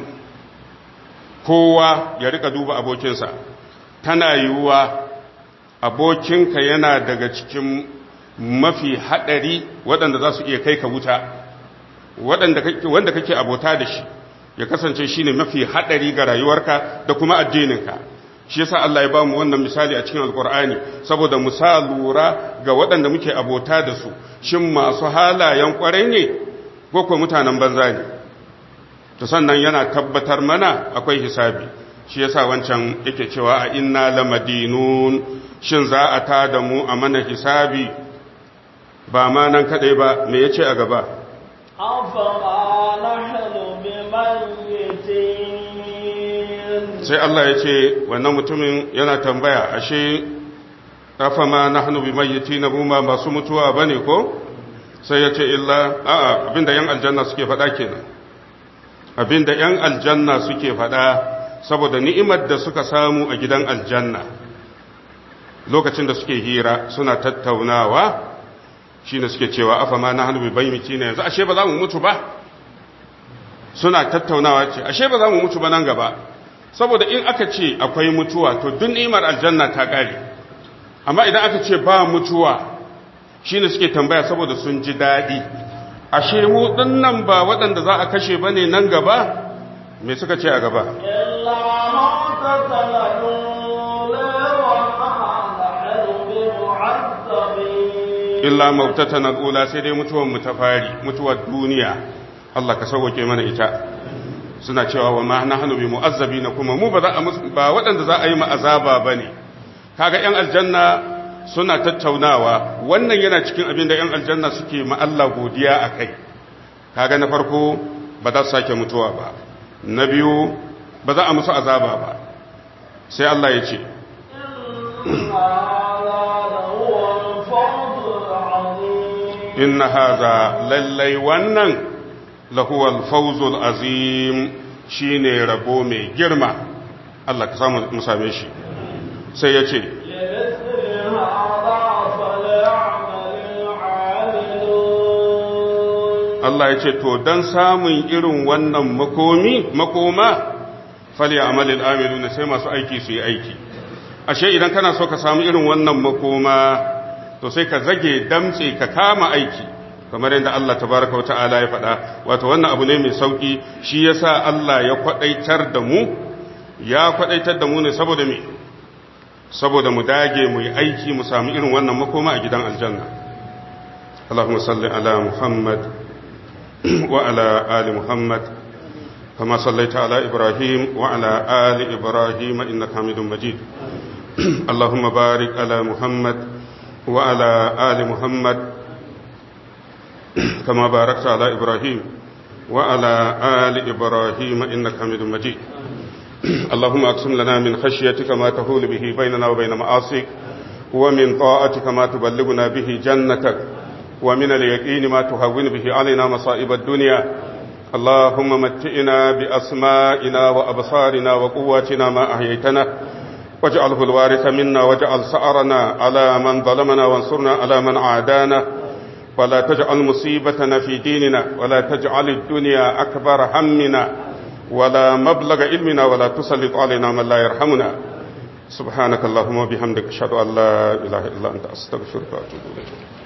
kowa ya rika duba abokinsa tana yiwuwa abokinka yana daga cikin mafi haɗari waɗanda za su iya kai ka wuta wanda kake abota da shi ya kasance shi ne mafi haɗari ga rayuwarka da kuma addininka shi yasa Allah ya ba mu wannan misali a cikin alkur'ani saboda mu sa lura ga waɗanda muke abota da su shin masu halayen ƙwarai ne ko ko mutanen banza ne to sannan yana tabbatar mana akwai hisabi shi yasa wancan yake cewa a inna lamadinun shin za a ta da mu a mana hisabi ba ma nan kadai ba me yace a gaba أفما نحن بميتين sai Allah ya ce wannan mutumin yana tambaya ashe afama nahnu bimayyitina buma masu mutuwa bane ko sai ya ce illa a'a abinda yan aljanna suke faɗa kenan abinda yan aljanna suke faɗa saboda ni'imar da suka samu a gidan aljanna lokacin da suke hira suna tattaunawa shine suke cewa afama nahnu bimayyitina yanzu ashe ba za mu mutu ba suna tattaunawa ce ashe ba za mu mutu ba nan gaba saboda in aka ce akwai mutuwa to duk ni'imar aljanna ta kare amma idan aka ce ba mutuwa shine suke tambaya saboda sun ji daɗi ashe mu dinnan ba waɗanda za a kashe bane nan gaba me suka ce a gaba إلا موتتنا الأولى وما نحن بمعذبين illa mautatan al'ula sai dai mutuwar mu ta fari mutuwar duniya Allah ka sauke mana ita suna cewa wa ma nahnu bi mu'azzabina kuma mu ba za a musu ba waɗanda za a yi ma'azaba bane kaga yan aljanna suna tattaunawa wannan yana cikin abin da yan aljanna suke ma Allah godiya akai kaga na farko ba za su sake mutuwa ba na biyu ba za a musu azaba ba sai Allah ya ce إن هذا لهو الفوز العظيم inna haza lallai wannan lahuwal fawzul azim shine rabo mai girma Allah ka samu mu same shi sai ya ce لمثل هذا فليعمل العاملون Allah ya ce to dan samun irin wannan makomi makoma fali amalil amiluna sai masu aiki su yi aiki ashe idan kana so ka samu irin wannan makoma to sai ka zage damtse ka kama aiki kamar yadda Allah tabaraka wata'ala ya faɗa wato wannan abu ne mai sauki shi yasa Allah ya kwadaitar da mu ya kwadaitar da mu ne saboda me saboda mu dage mu yi aiki mu samu irin wannan makoma a gidan aljanna Allahumma salli ala Muhammad wa ala ali Muhammad كما صليت على إبراهيم وعلى آل إبراهيم إنك حميد مجيد اللهم بارك على محمد وعلى آل محمد كما باركت على إبراهيم وعلى آل إبراهيم إنك حميد مجيد اللهم أقسم لنا من خشيتك ما تهول به بيننا وبين معاصيك ومن طاعتك ما تبلغنا به جنتك ومن اليقين ما تهون به علينا مصائب الدنيا اللهم متئنا بأسمائنا وأبصارنا وقواتنا ما أحييتنا واجعله الوارث منا واجعل سأرنا على من ظلمنا وانصرنا على من عادانا ولا تجعل مصيبتنا في ديننا ولا تجعل الدنيا أكبر همنا ولا مبلغ علمنا ولا تسلط علينا من لا يرحمنا سبحانك اللهم وبحمدك أشهد أن لا إله إلا أنت أستغفرك وأتوب إليك